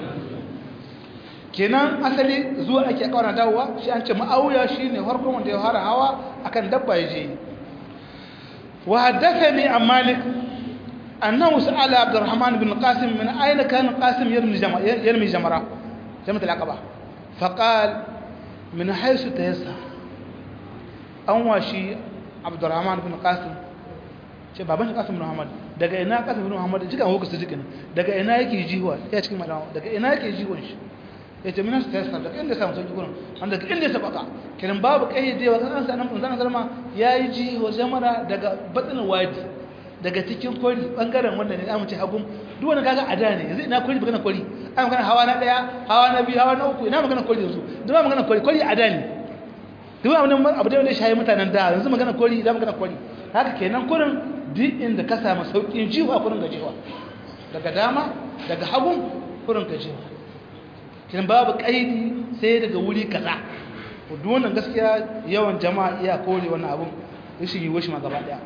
kenan asali zuwa ake kawana dawowa shi an ce ma'auya shine farkon wanda ya fara hawa akan dabba ya je wa haddathani an malik أنه سأل عبد الرحمن بن القاسم من أين كان القاسم يرمي جمرة يرمي جمرة جمرة العقبة فقال من حيث تيسر أنواشي عبد الرحمن بن القاسم ce baban Qasim bin Muhammad daga ina Qasim bin Muhammad jika an hukusta jikin daga ina yake jiwa ya cikin malama daga ina yake jiwon shi yace min sa tayassa daga inda samu sauki gurin an daga inda sa baka kiran babu kayyadewa kan an sanan zan zalma yayi jiwa jamara daga batsin wadi daga cikin kwari bangaren wanda ne zamu ce hagun duk wani kaga ada ne yanzu ina kwari magana kwari ai magana hawa na daya hawa na biyu hawa na uku ina magana kwari yanzu duk ba magana kwari kwari ada ne duk abin abu da wanda shayi mutanen da yanzu magana kwari da magana kwari haka kenan kurin duk inda ka samu saukin jiwa kurin ga jiwa daga dama daga hagun kurin ga jiwa kenan babu kaidi sai daga wuri kaza duk wannan gaskiya yawan jama'a iya kore wannan abun rashin yi washi ma gaba daya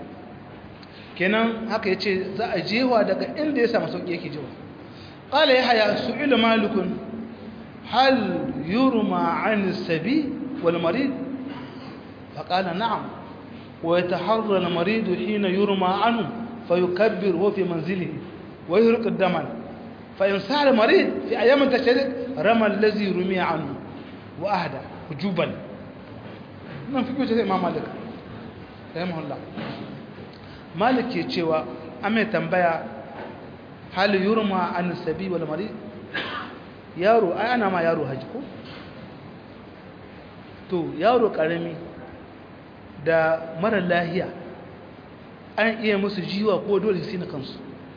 kenan haka ya ce za a jewa daga inda ya samu sauƙi yake jewa ƙala ya haya su ila malikun hal yurma an sabi wal marid fa qala na'am wa yataharra al marid hina yurma anhu fa yukabbir wa fi manzilihi wa yurq ad-daman fa in sar marid fi ayyam tashrik rama allazi rumiya anhu wa ahda hujuban nan fi kuce sai imam malik rahimahullah malik ke cewa an mai tambaya hal yurma an sabi wal marid yaro ai ana ma yaro haji ko to yaro karami da mara lahiya an iya musu jiwa ko dole su na kansu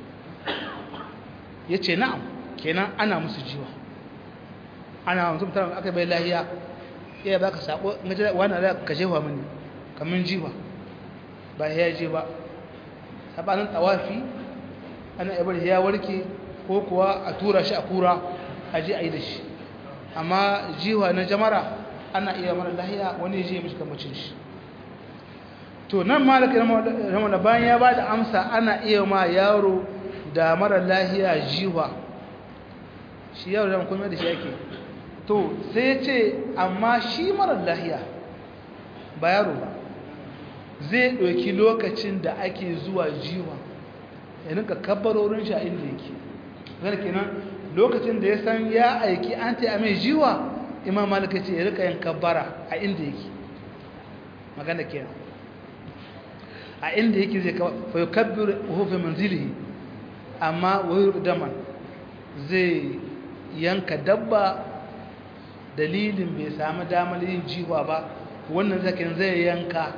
ya ce na'am kenan ana musu jiwa ana musu mutum aka bai lahiya iya ba ka sako wani da ka jefa mini kamun jiwa ba ya je ba sabanin tawafi ana ibar ya warke ko kuwa a tura shi a kura a je a yi da shi amma jiwa na jamara ana iya mara lahiya wani ya je mishi kamacin shi to nan malaka ramana bayan ya ba da amsa ana iya ma yaro da mara lahiya jiwa shi yaro da kuma da shi yake to sai ya ce amma shi mara lahiya ba yaro ba zai ɗauki lokacin da ake zuwa jiwa ya rinka kabbarorin shi a inda yake zai kenan lokacin da ya san ya aiki an ta mai jiwa imam malaka ce ya rika yin kabbara a inda yake magana kenan a inda yake zai fayo kabbir hufe manzilihi amma wayar daman zai yanka dabba dalilin bai sami damar yin jiwa ba wannan zakin zai yanka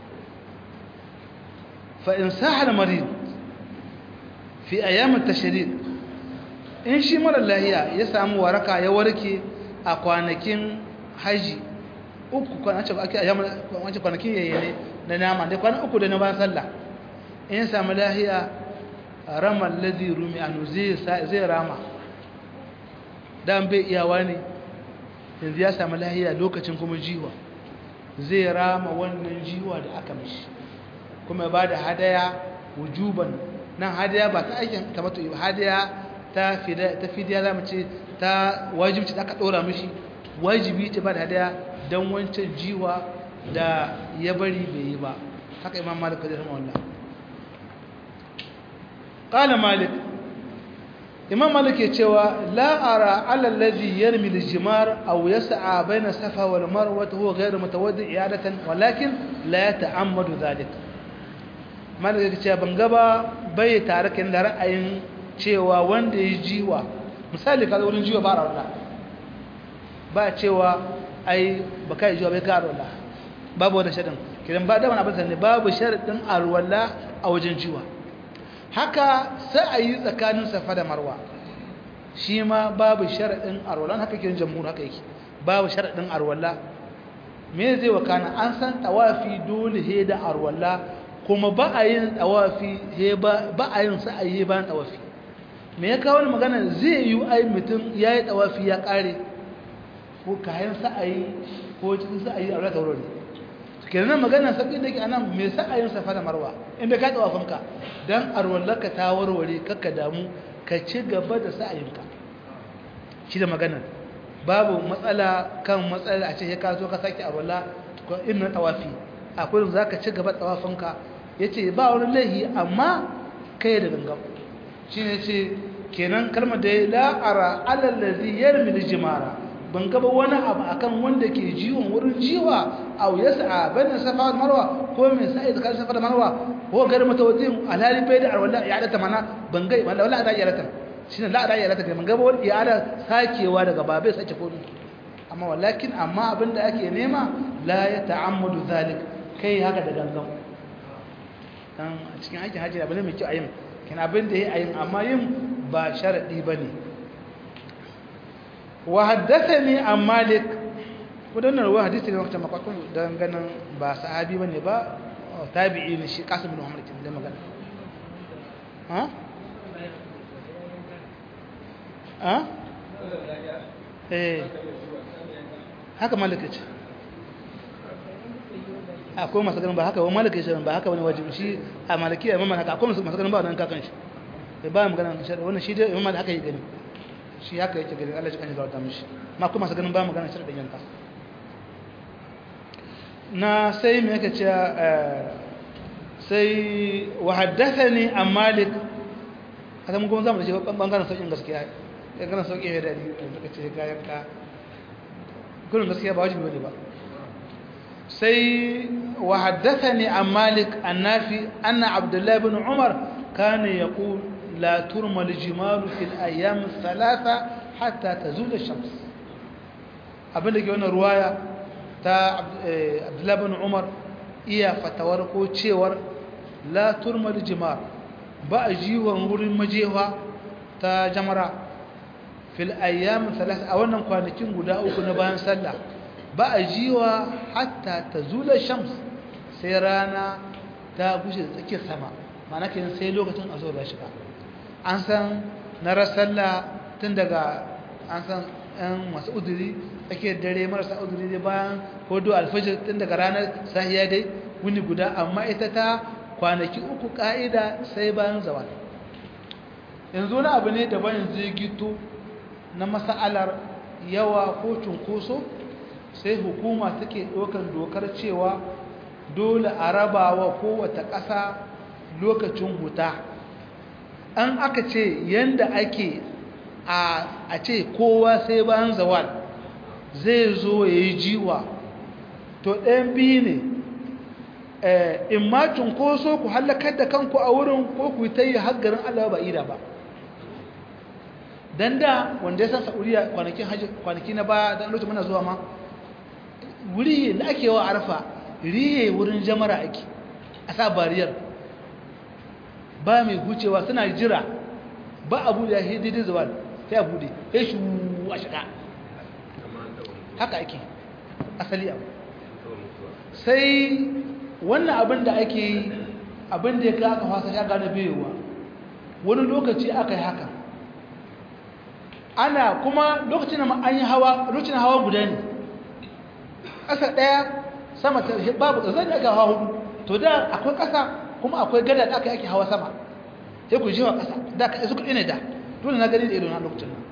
fa'in sahar marid fi ayyamin tashirik in shi mara lahiya ya samu waraka ya warke a kwanakin haji uku kwanakin yayyane da nama da kwanan uku da na bayan sallah in ya samu lahiya ramar ladi rumi anu zai rama dan bai iyawa ne yanzu ya samu lahiya lokacin kuma jiwa zai rama wannan jiwa da aka mishi kuma ba da hadaya wujuban nan hadaya ba ta aikin kamata yi hadaya ta fidiya za mu ce ta wajibci da aka ɗora mishi wajibi ce ba da hadaya don wancan jiwa da ya bari bai yi ba haka imam malik kadir wallah qala malik imam malik ya cewa la ara ala alladhi yarmi al-jimar aw yas'a bayna safa wal marwa huwa ghayr mutawaddi i'adatan walakin la yata'ammadu dhalik malik ya ce ban gaba bai tare kan da ra'ayin cewa wanda ya jiwa misali kaza wurin jiwa ba rawla ba cewa ai baka yi jiwa bai ka rawla babu wani shaɗin kiran ba da wani abin ne babu sharaɗin alwala a wajen jiwa haka sai a yi tsakanin safa da marwa shi ma babu sharaɗin alwala haka kiran jamhur haka yake babu sharaɗin alwala me zai wakana an san tawafi dole he da alwala kuma ba a yin tawafi he ba ba a yin sa'ayi bayan tawafi me ya kawo magana zai yi ai mutum yayi tawafi ya kare ko kayan sa'ayi ko cikin sa'ayi a rata wurin kenan magana sabbin da ke anan me sa'ayin safa da marwa inda ka tawafinka dan arwallaka ta warware kakka damu ka ci gaba da sa'ayinka shi da magana babu matsala kan matsala a ce ka zo ka sake arwalla ko inna tawafi akwai za ka ci gaba da tawafinka yace ba wani laihi amma kai da gangan shine ce kenan kalmar da la ara alal ladhi yarmi al-jimara ban gaba wani abu akan wanda ke jiwon wurin jiwa aw yas'a bana safa da marwa ko mai sa'i da safa da marwa ko gar mutawaddin alhali bai da alwala ya da mana ban ga wala wala da ya rata shine la da ya rata ban gaba wani ya da sakewa daga babai sace ko amma walakin amma abinda ake nema la ya ta'ammadu zalik kai haka da gangan dan a cikin aikin hajji abin mai kyau ayin kin abin da yayi ayin amma yin ba sharadi bane وحدثني عن مالك ودنا رواه حديث اللي وقت ما قلت دان ganin ba sahabi bane ba tabi'i ne shi Qasim bin Muhammad kin da magana ha ha eh haka malik ce akwai masu ganin ba haka ba malik ce ba haka bane wajibi shi a maliki imam haka akwai masu ganin ba nan kakan shi ba magana wannan shi dai imam haka yi gani shi haka yake gari Allah cikin zauta mishi ma kuma sa ganin ba magana shi da yanka na sai me yake cewa sai wa haddathani an malik haka mun kuma zamu da shi bangaren sauƙin gaskiya ya gana sauƙi ya dadi da suka ce ga yanka gurin gaskiya ba wajibi bane ba sai wa haddathani an malik annafi anna abdullahi ibn umar kana yaqul لا ترمى الجمال في الأيام الثلاثة حتى تزول الشمس abinda ke wannan ruwaya ta abdullahi bin umar iya fatawar ko cewar la turmal jimar ba a jiwon wurin majewa ta jamara fil ayyam thalath a wannan kwanakin guda uku na bayan sallah ba a jiwa hatta tazula shams sai rana ta gushe da tsakiyar sama ma'ana kenan sai lokacin azhar ya shiga an san na rasalla tun daga an san ɗan masu uduri tsakiyar dare marasa uduri dai bayan hudu alfajir tun daga ranar sahiya dai wuni guda amma ita ta kwanaki uku ka'ida sai bayan zawal yanzu wani abu ne daban yanzu ya gito na masa'alar yawa ko cunkoso sai hukuma take ɗaukar dokar cewa dole a rabawa kowace ƙasa lokacin huta an aka ce yanda ake a ce kowa sai bayan zawal zai zo ya yi jiwa to ɗayan biyu ne in ma cunkoso ku hallakar da kanku a wurin ko ku ta yi haggarin allah ba ida ba don da wanda ya san sa'uriya kwanaki na baya don lokacin muna zuwa ma wuri da ake wa arfa riye wurin jamara ake a sa bariyar ba mai gucewa suna jira ba abu da ya daidai zuwa sai abu da ya shi a shiga haka ake asali abu sai wannan abin da ake yi abin da ya ka aka fasa shaga na biyowa wani lokaci aka yi haka ana kuma lokacin da an yi hawa lokacin hawa guda ne ƙasa ɗaya sama ta babu ƙasa da aka hawa hudu to da akwai ƙasa kuma akwai gada da aka yake hawa sama sai ku jewa ƙasa da ka isu kuɗi ne da dole na gani da ido na lokacin nan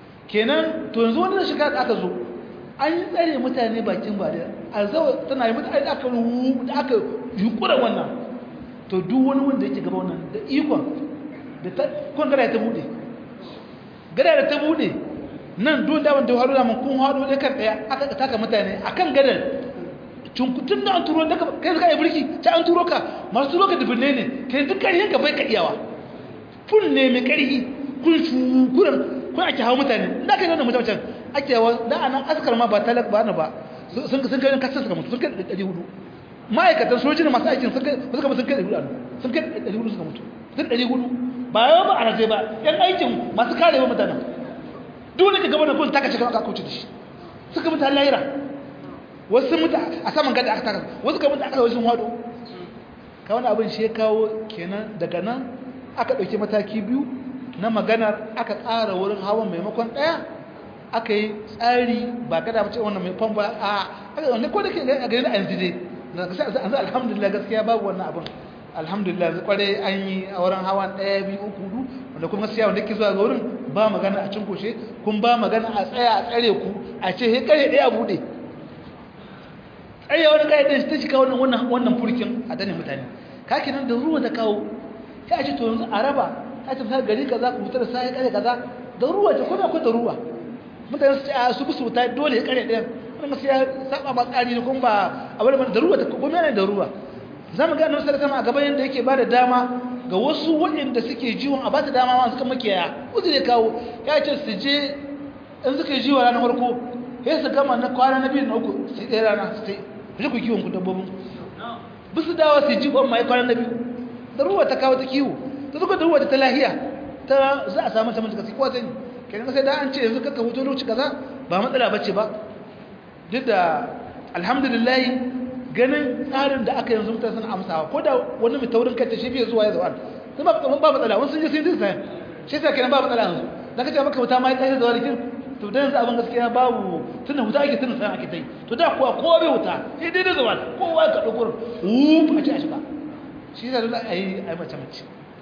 kenan to yanzu wani shiga da aka zo an yi tsare mutane bakin ba da alzawa tana yi mutane da aka ruhu da aka yukura wannan to duk wani wanda yake gaba wannan da ikon da ta kun gada ta bude gada da ta bude nan duk da wanda haru da mun kun haru da kan daya aka taka mutane akan gadar cunkutun da an turo daga kai suka yi birki ta an turo ka masu turo ka dubinne ne kai duk ƙarfin ka bai ka iyawa fun ne mai ƙarfi kun shukuran kun ake hawa mutane da kai wannan mutum ake yawa da anan askar ma ba talak ba na ba sun sun kai kasan suka mutu sun kai ɗari hudu ma'aikatan sojin masu aikin sun kai suka sun kai ɗari hudu sun kai ɗari hudu suka mutu sun ɗari hudu ba yawa ba a rage ba yan aikin masu karewa mutanen dole ka gaba da kun taka cikin aka kauce da shi suka mutu lahira wasu mutu a saman gada aka taka wasu ka mutu aka wajen hado ka wani abin shi ya kawo kenan daga nan aka ɗauki mataki biyu na maganar aka tsara wurin hawan maimakon ɗaya aka yi tsari ba kada mace wannan mai famfa a aka wanda ko da ke a gani a yanzu dai yanzu alhamdulillah gaskiya babu wannan abin alhamdulillah zai kware an yi a wurin hawan ɗaya biyu uku hudu wanda kuma gaskiya wanda ke zuwa ga wurin ba magana a cinkoshe kun ba magana a tsaya a tsare ku a ce he kare ɗaya a buɗe tsaya wani kare ɗaya ta shiga wannan wannan furkin a dane mutane kake nan da ruwa ta kawo sai a ce to yanzu a raba ta ce misali gari kaza ku fitar sai kare kaza da ruwa ce kuma akwai da ruwa mutane su ce a su bisu ta dole ya kare ɗaya wannan gaskiya saba ma tsari ne kuma ba a wani da ruwa ta kuma yana da ruwa za mu ga annabi sallallahu alaihi a gaban yanda yake bada dama ga wasu waɗanda suke jiwon a ba su dama ma suka makiyaya uzu ne kawo ya ce su je in suka yi jiwa ranar farko sai su gama na kwana na biyu na uku su ɗaya rana su tai ku je ku kiwon ku dabbobin bi su dawa su ji kwan mai kwana na biyu da ruwa ta kawo ta kiwo ta zuka da ruwa ta lahiya ta za a samu samun kasi kowa sani kenan sai da an ce yanzu kaka hutu lokaci kaza ba matsala bace ba duk da alhamdulillah ganin tsarin da aka yanzu mutane suna amsawa ko da wani mai taurin kai ta shi fiye zuwa ya zuwa sun ba ba ba matsala wani sun je sun yi sai shi sai kenan ba matsala yanzu da kace maka wuta mai tsaye zuwa rikin to dan yanzu abin gaskiya babu tunda wuta ake tunda sai ake tai to da kuwa kowa bai wuta sai dai da zuwa kowa ka dauko wuf a ci a shiga shi da dole ayi ayi mace mace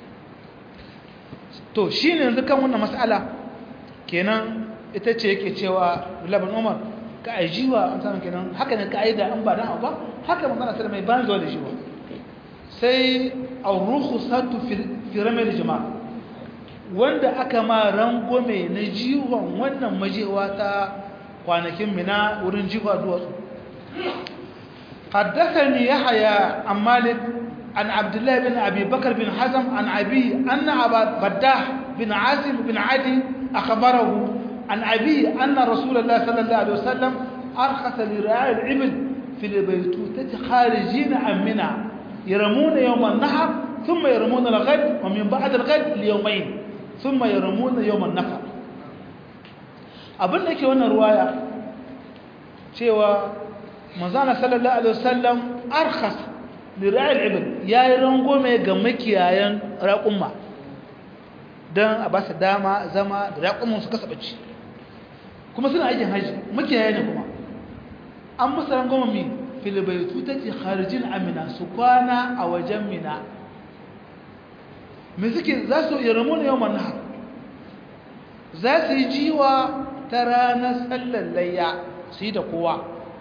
to shine yanzu kan wannan mas'ala kenan ita ce yake cewa Laban Umar ka ajiwa an samu kenan haka ne ka'ida an ba dan ba haka magana sai mai ban zuwa da shi ba sai ar-rukhsatu fi ramal jama'a wanda aka ma rangome na jiwon wannan majewa ta kwanakin mina wurin jiwa duwatsu حدثني يحيى عن مالك عن عبد الله بن ابي بكر بن حزم عن ابي ان ابا بداح بن عاصم بن عدي اخبره عن أبي أن رسول الله صلى الله عليه وسلم أرخص لرعاء العبل في البيتوتة خارجين عن منى yaramuna yawman nahar thumma yaramuna al-ghad wa min ba'd al-ghad li yawmayn thumma yaramuna yawman nafar abin da yake wannan ruwaya cewa manzana sallallahu alaihi wasallam arkhas li ra'il ibn yayi rangome ga makiyayan raqumma dan a ba su dama zama da raqumman su kasa bacci kuma suna aikin haji makiyaya ne kuma an musu rangome mi fil baytu tati kharijin amina su kwana a wajen mina me suke za su yarmuna yawman nahar za su yi jiwa ta ranar sallar layya su yi da kowa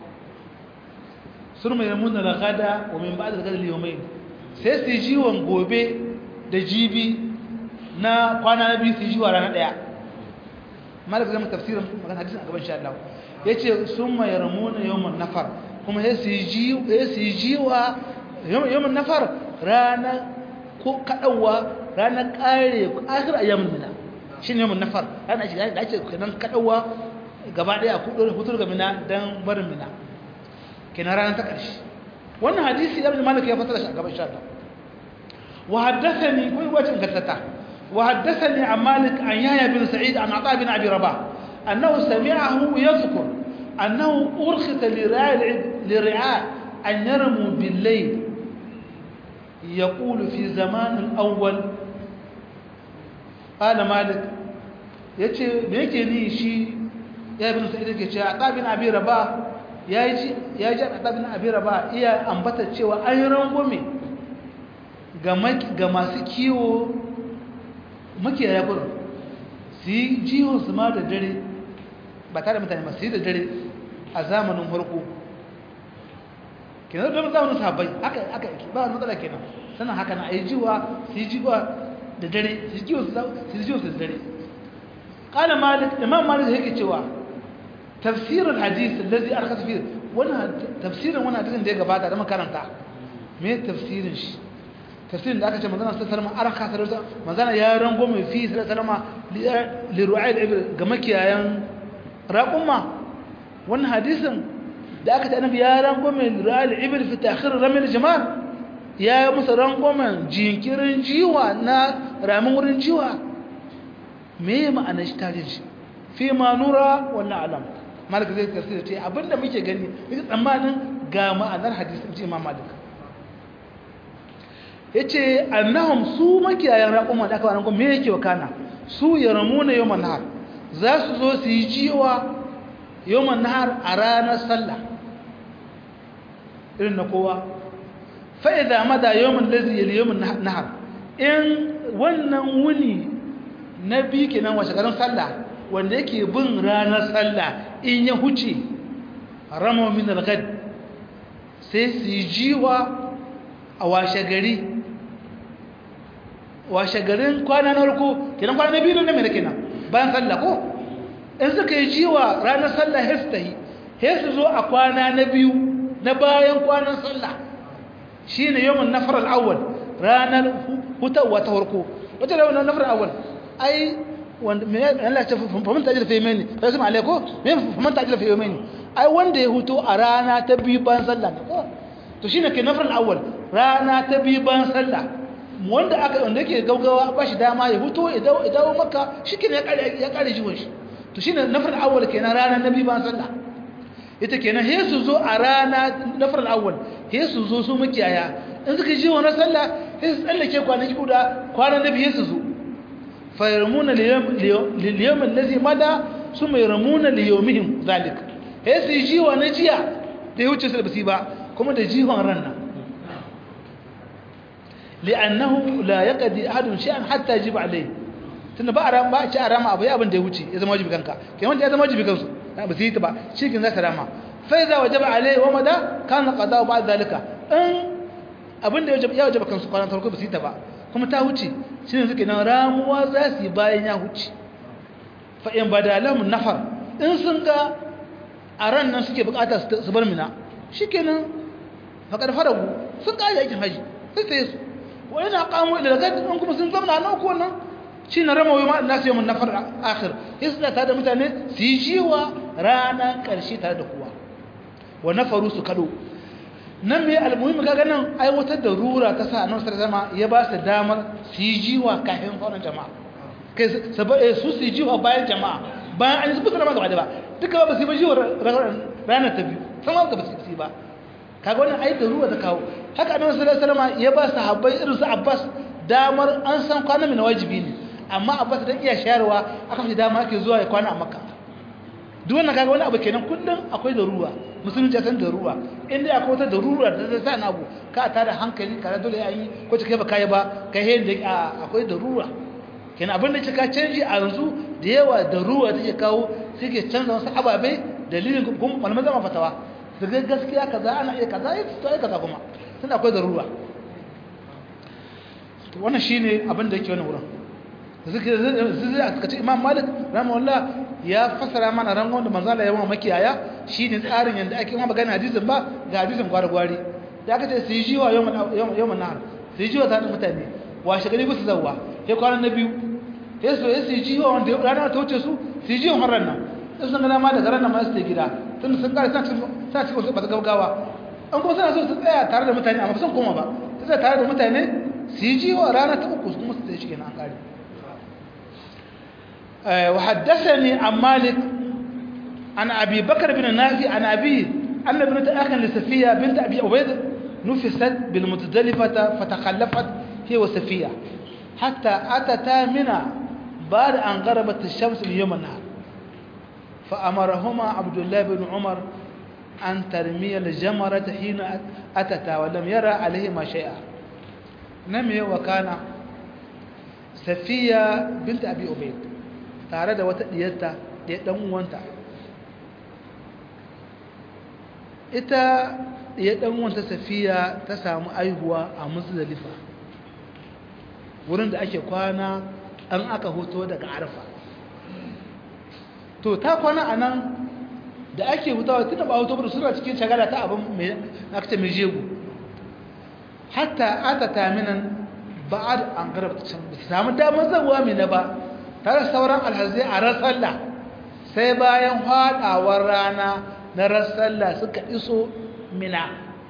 sun mai ramuna da gada wa min ba da gada liyomai sai su yi jiwon gobe da jibi na kwana na biyu su yi jiwa ranar ɗaya malaka zama tafsirin magana hadisun a gaban sha Allah ya ce sun mai ramuna yawon nafar kuma ya su yi jiwa yawon nafar ranar ko kaɗauwa ranar ƙare akir a yamin mina shi ne yawon nafar ranar shiga da ake kanan kaɗauwa gaba ɗaya a hutur ga mina don barin mina kenan ranar ta ƙarshe wannan hadisi ibn malik ya fasara shi a gaban sha wa haddathani kai wacin gattata wa haddathani an malik an yahya bin sa'id an ata bin abi rabah annahu sami'ahu yadhkur annahu urkhita li ra'i li ri'a an yarmu bil layl يقول في زمان الأول قال مالك yace me yake ni shi ya ibn sa'id yake cewa tabin abi rabah ya ji ya ji tabin abi rabah iya ambata cewa an rangume ga ga masu kiwo muke ya gurin su yi jiwon su ma da dare ba tare da mutane ba su yi da dare a zamanin farko kenan don zamanin sahabbai haka haka yake ba wani matsala kenan sannan haka na a yi jiwa su yi jiwa da dare su yi jiwa su yi jiwa su da dare قال مالك امام مالك هيك cewa تفسير الحديث الذي ارخص فيه وانا تفسير وانا hadisin da ya gabata da makaranta me tafsirin shi tafsirin da aka ce manzana sallallahu alaihi wasallam arka manzana ya rango mai fi sallallahu alaihi li ru'ayl ibn ga makiyayan raqumma wannan hadisin da aka ce annabi ya rango mai ru'ayl ibn fi ta'khir ramil jamal ya yi musu rangwamen jinkirin jiwa na ramin wurin jiwa me ma'anar shi tajin shi fi ma nura wannan alam malik zai tafsir ce abinda muke gani muke tsammanin ga ma'anar hadisin ce imam malik yace annahum su makiyayan raquma da aka wannan me yake wakana su yaramuna yawman nahar za su zo su yi jiwa yawman nahar a ranar sallah irin na kowa fa idza mada yawman ladhi yali yawman nahar in wannan wuni na biyu kenan washe garin sallah wanda yake bin ranar sallah in ya huce rama min al-ghad sai su yi jiwa a washe gari washe garin kwana na farko kenan kwana na biyu ne mai kenan bayan sallah ko in suka yi jiwa ranar sallah sai su tahi sai su zo a kwana na biyu na bayan kwanan sallah shine yawmun nafar al-awwal ranar hutawa ta farko wata ranar nafar al-awwal ai wanda me Allah ya faman tajil fi yamini sai sama alaiko me faman tajil fi yamini ai wanda ya huto a rana ta biyu ban sallah ne ko to shine ke nafar awwal rana ta biyu ban sallah wanda aka wanda yake gaugawa ba shi dama ya huto ya dawo ya dawo makka shikenan ya kare ya kare jiwon shi to shine nafar awwal kenan rana na biyu ban sallah ita kenan he su zo a rana nafar awwal he su zo su makiyaya in suka ji wannan sallah he su tsallake kwanaki guda kwanan nabi he su zo فيرمون لليوم الذي مدى ثم يرمون ليومهم ذلك هي سي جيوا نجيا da ya wuce su da basi ba kuma da jihon ranna li'annahu la yaqdi ahadun shay'an hatta yajib alayhi tunda ba aram ba ci arama abu abin da ya wuce ya zama wajibi kanka kai wanda ya zama wajibi kansu ba su yi ta ba shi kin za ta rama fa idza wajaba alayhi wa mada kana qada ba'd zalika in abin da ya wajaba kansu kwanan farko ba su yi ta ba kuma ta huce shi ne suke nan ramuwa za su yi bayan ya huce fa'in ba da alamun nafar in sun ga a ran nan suke bukata su bar mina shi ke nan faƙar faragu sun ƙari aikin haji sai sai su wani na ƙamo ila daga in kuma sun zama na uku wannan shi na rama wai ma'ana su yi mun nafar akhir sai su tare da mutane su yi jiwa ranar ƙarshe tare da kowa wa nafaru su kaɗo nan mai almuhimmi kaga nan aiwatar da rura ta sa annabi sallallahu alaihi ya ba su damar su yi jiwa kafin sauran jama'a kai su su yi jiwa bayan jama'a bayan an yi su sallama gaba da ba duka ba su yi ba jiwa ranar ta biyu sama ga ba su yi ba kaga wannan ai da rura ta kawo haka annabi sallallahu alaihi ya ba su habbai irin su Abbas damar an san kwana mai wajibi ne amma Abbas dan iya shayarwa aka fi dama ake zuwa ya kwana a Makka duk wannan kaga wani abu kenan kullum akwai da ruwa musulunci san da ruwa inda akwai wata da ruwa da ta sa na abu ka ta da hankali ka dole ya yi ko ta kai ba kai ba kai he da akwai da ruwa kenan abin da ka canji a yanzu da yawa da ruwa take kawo suke canza wasu ababe dalilin kuma malaman zama fatawa su ga gaskiya kaza ana iya kaza ya to ai kaza kuma tun akwai da ruwa wannan shine abin da yake wannan wurin zikir zai aka ce imam malik rahimahullah ya fasara mana rangon da manzo Allah ya wa makiyaya shine tsarin yanda ake ma magana hadisin ba ga hadisin gwargwari da aka ce sai jiwa yawman yawman nahar sai jiwa ta mutane washe gari ba su zawwa sai kwanan na biyu sai su sai jiwa wanda rana ta wuce su sai jiwa har nan sai sun ga ma daga ranar ma su gida tun sun kare sa sa ci wasu ba ta gaggawa an kuma suna so su tsaya tare da mutane amma ba sun koma ba sai tare da mutane su yi jiwa rana ta uku kuma su tsaye shi kenan an kare وحدثني عن مالك عن أبي بكر بن نافع عن أبيه أن ابنة أخ لسفية بنت أبي عبيد نفست بالمتدلفة فتخلفت هي وسفية حتى أتتا منى بعد أن غربت الشمس من يوم النهار فأمرهما عبد الله بن عمر أن ترمي الجمرة حين أتتا ولم يرى عليهما شيئا نمي وكان سفية بنت أبي عبيد tare da wata diyarta da ɗan uwanta ita ya ɗan uwanta safiya ta samu aihuwa a muzdalifa wurin da ake kwana an aka hoto daga arfa to ta kwana a nan da ake hutawa tun da ba hoto da suna cikin shagala ta abin mai akta mai jego hatta ata taminan ba'ad an garabta can ba su samu damar zabuwa mai na ba tare sauran alhazai a rasalla sai bayan haɗawar rana na rasalla suka iso mina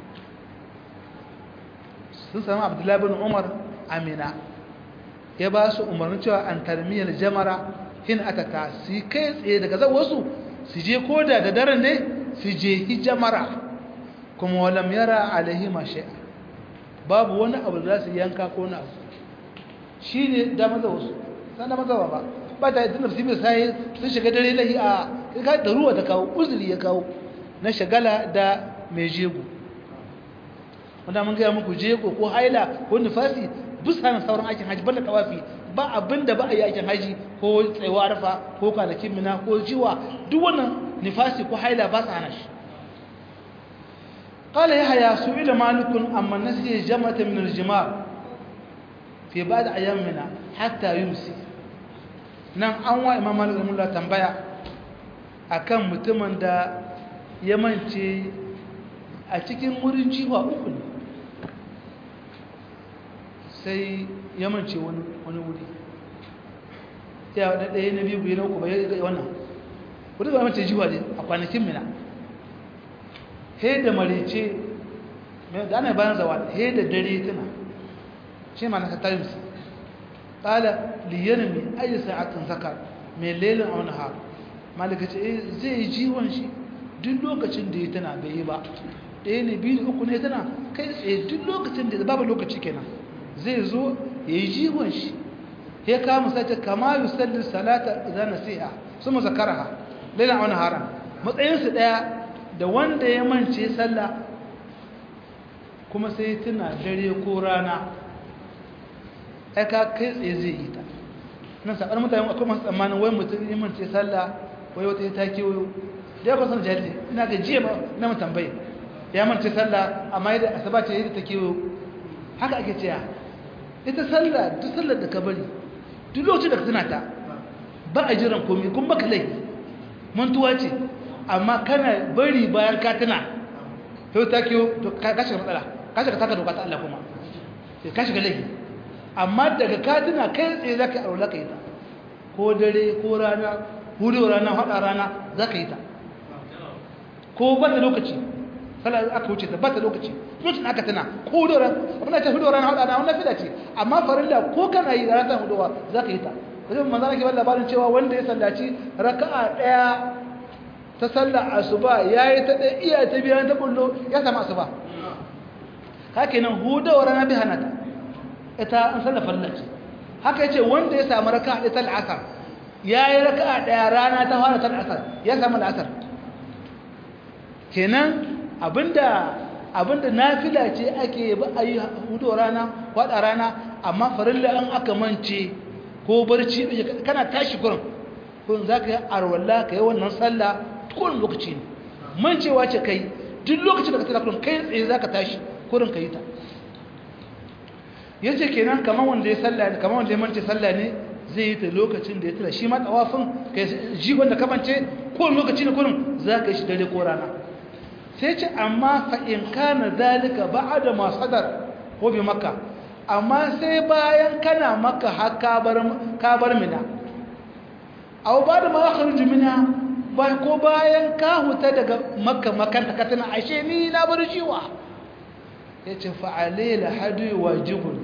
sun sami abdullahi bin umar a mina ya ba su umarni cewa an tarmiyar jamara hin atata su kai tsaye daga zan wasu su je koda da daren ne su je hijamara kuma walam yara alaihi mashi'a babu wani abu da za su yanka ko na abu shi ne da maza wasu san da maza ba ba ta yi tunar su mai sai sun shiga dare lahi a ka da ruwa ta kawo uzuri ya kawo na shagala da mai jego wanda mun gaya muku jego ko haila ko nufasi bisa na sauran aikin haji banda tawafi ba abin da ba a yi aikin haji ko tsayuwa arfa ko kwanakin mina ko jiwa duk wannan nifasi ko haila ba su hana shi قال يحيى سئل مالك أما نسي جمرة من الجمار في بعض أيامنا حتى يمسي nan an wa imam malik rahimahullah tambaya akan mutumin da ya mance a cikin wurin jiwa uku ne sai ya mance wani wuri ya wadda ɗaya na biyu biyu na uku bayan ga wannan wadda ga mance jiwa ne a kwanakin mina he da marice da ana bayan zawa he da dare tana shi ma na ka times ƙala liyarmi ayi sa'atin zakar mai lelin a wani har malika ce zai yi jiwon shi duk lokacin da ya tana bai yi ba ɗaya ne biyu uku ne tana kai tsaye duk lokacin da babu lokaci kenan zai zo ya yi jiwon shi ya kama sace kama yi sallin salata idan nasiha su mu zakaraha lelin a wani haram matsayinsu ɗaya da wanda ya mance sallah kuma sai tuna dare ko rana aika kai tsaye zai yi ta nan saɓar mutane akwai masu tsammanin wai mutum yi mance sallah wai wata ta kewayo da ya kwasan jahilci ina ga jiya na mu tambayi ya mance sallah amma yadda asaba ce yadda ta kewayo haka ake cewa ita sallah duk sallar da ka bari duk lokacin da ka tuna ta ba a jiran komai kun baka laifi mantuwa ce amma kana bari bayan ka tuna to ta kewayo to ka shiga matsala ka shiga taka doka ta Allah kuma ka shiga laifi amma daga katina kai tsaye za ka yi aure ka yi ta ko dare ko rana hudu rana haɗa rana za ka yi ta ko ba da lokaci sallah aka wuce ta bata lokaci lokacin aka tana ko da ran abin da ta hudu ran hada na wannan fida ce amma farilla ko kana yi da ran huduwa zaka yi ta kaje manzo nake bada labarin cewa wanda ya sallaci raka'a daya ta sallar asuba yayi ta da iya ta biyan ta bullo ya samu asuba haka nan hudawa rana bi hanata ita an sallar farilla ce haka yace wanda ya samu raka'a ɗaya ta al'asar yayi raka'a daya rana ta fara ta al'asar ya samu al'asar kenan abinda abinda nafila ce ake ba ayi hudu rana kwada rana amma farilla an aka mance ko barci kana tashi gurin kun zaka yi arwalla kai wannan sallah kowane lokaci ne mancewa ce kai duk lokacin da ka tsaya kurin kai tsaye zaka tashi kurin kai ta yace kenan kaman wanda ya sallah ne kaman wanda ya mance sallah ne zai yi ta lokacin da ya tura shi ma tawafin kai ji wanda ka mance kowane lokaci ne kurin zaka yi shi dare ko rana sai ce amma fa'in kana zalika ba da masadar ko bi maka amma sai bayan kana maka har kabar mina au ba da makar jimina ba ko bayan ka huta daga maka makanta ka tana ashe ni na bar jiwa ya ce fa'ale la hadu wajibun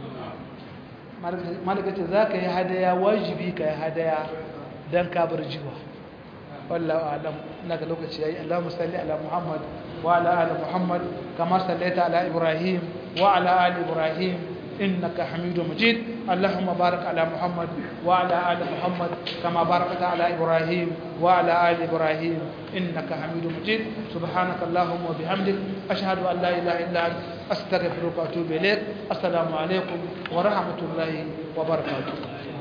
malaka ce za ka yi hadaya wajibi ka yi hadaya don ka bar jiwa والله أعلم إنك لوك شيء اللهم صل على محمد وعلى آل محمد كما صليت على إبراهيم وعلى آل إبراهيم إنك حميد مجيد اللهم بارك على محمد وعلى آل محمد كما باركت على إبراهيم وعلى آل إبراهيم إنك حميد مجيد سبحانك اللهم وبحمدك أشهد أن لا إله إلا أنت أستغفرك وأتوب إليك السلام عليكم ورحمة الله وبركاته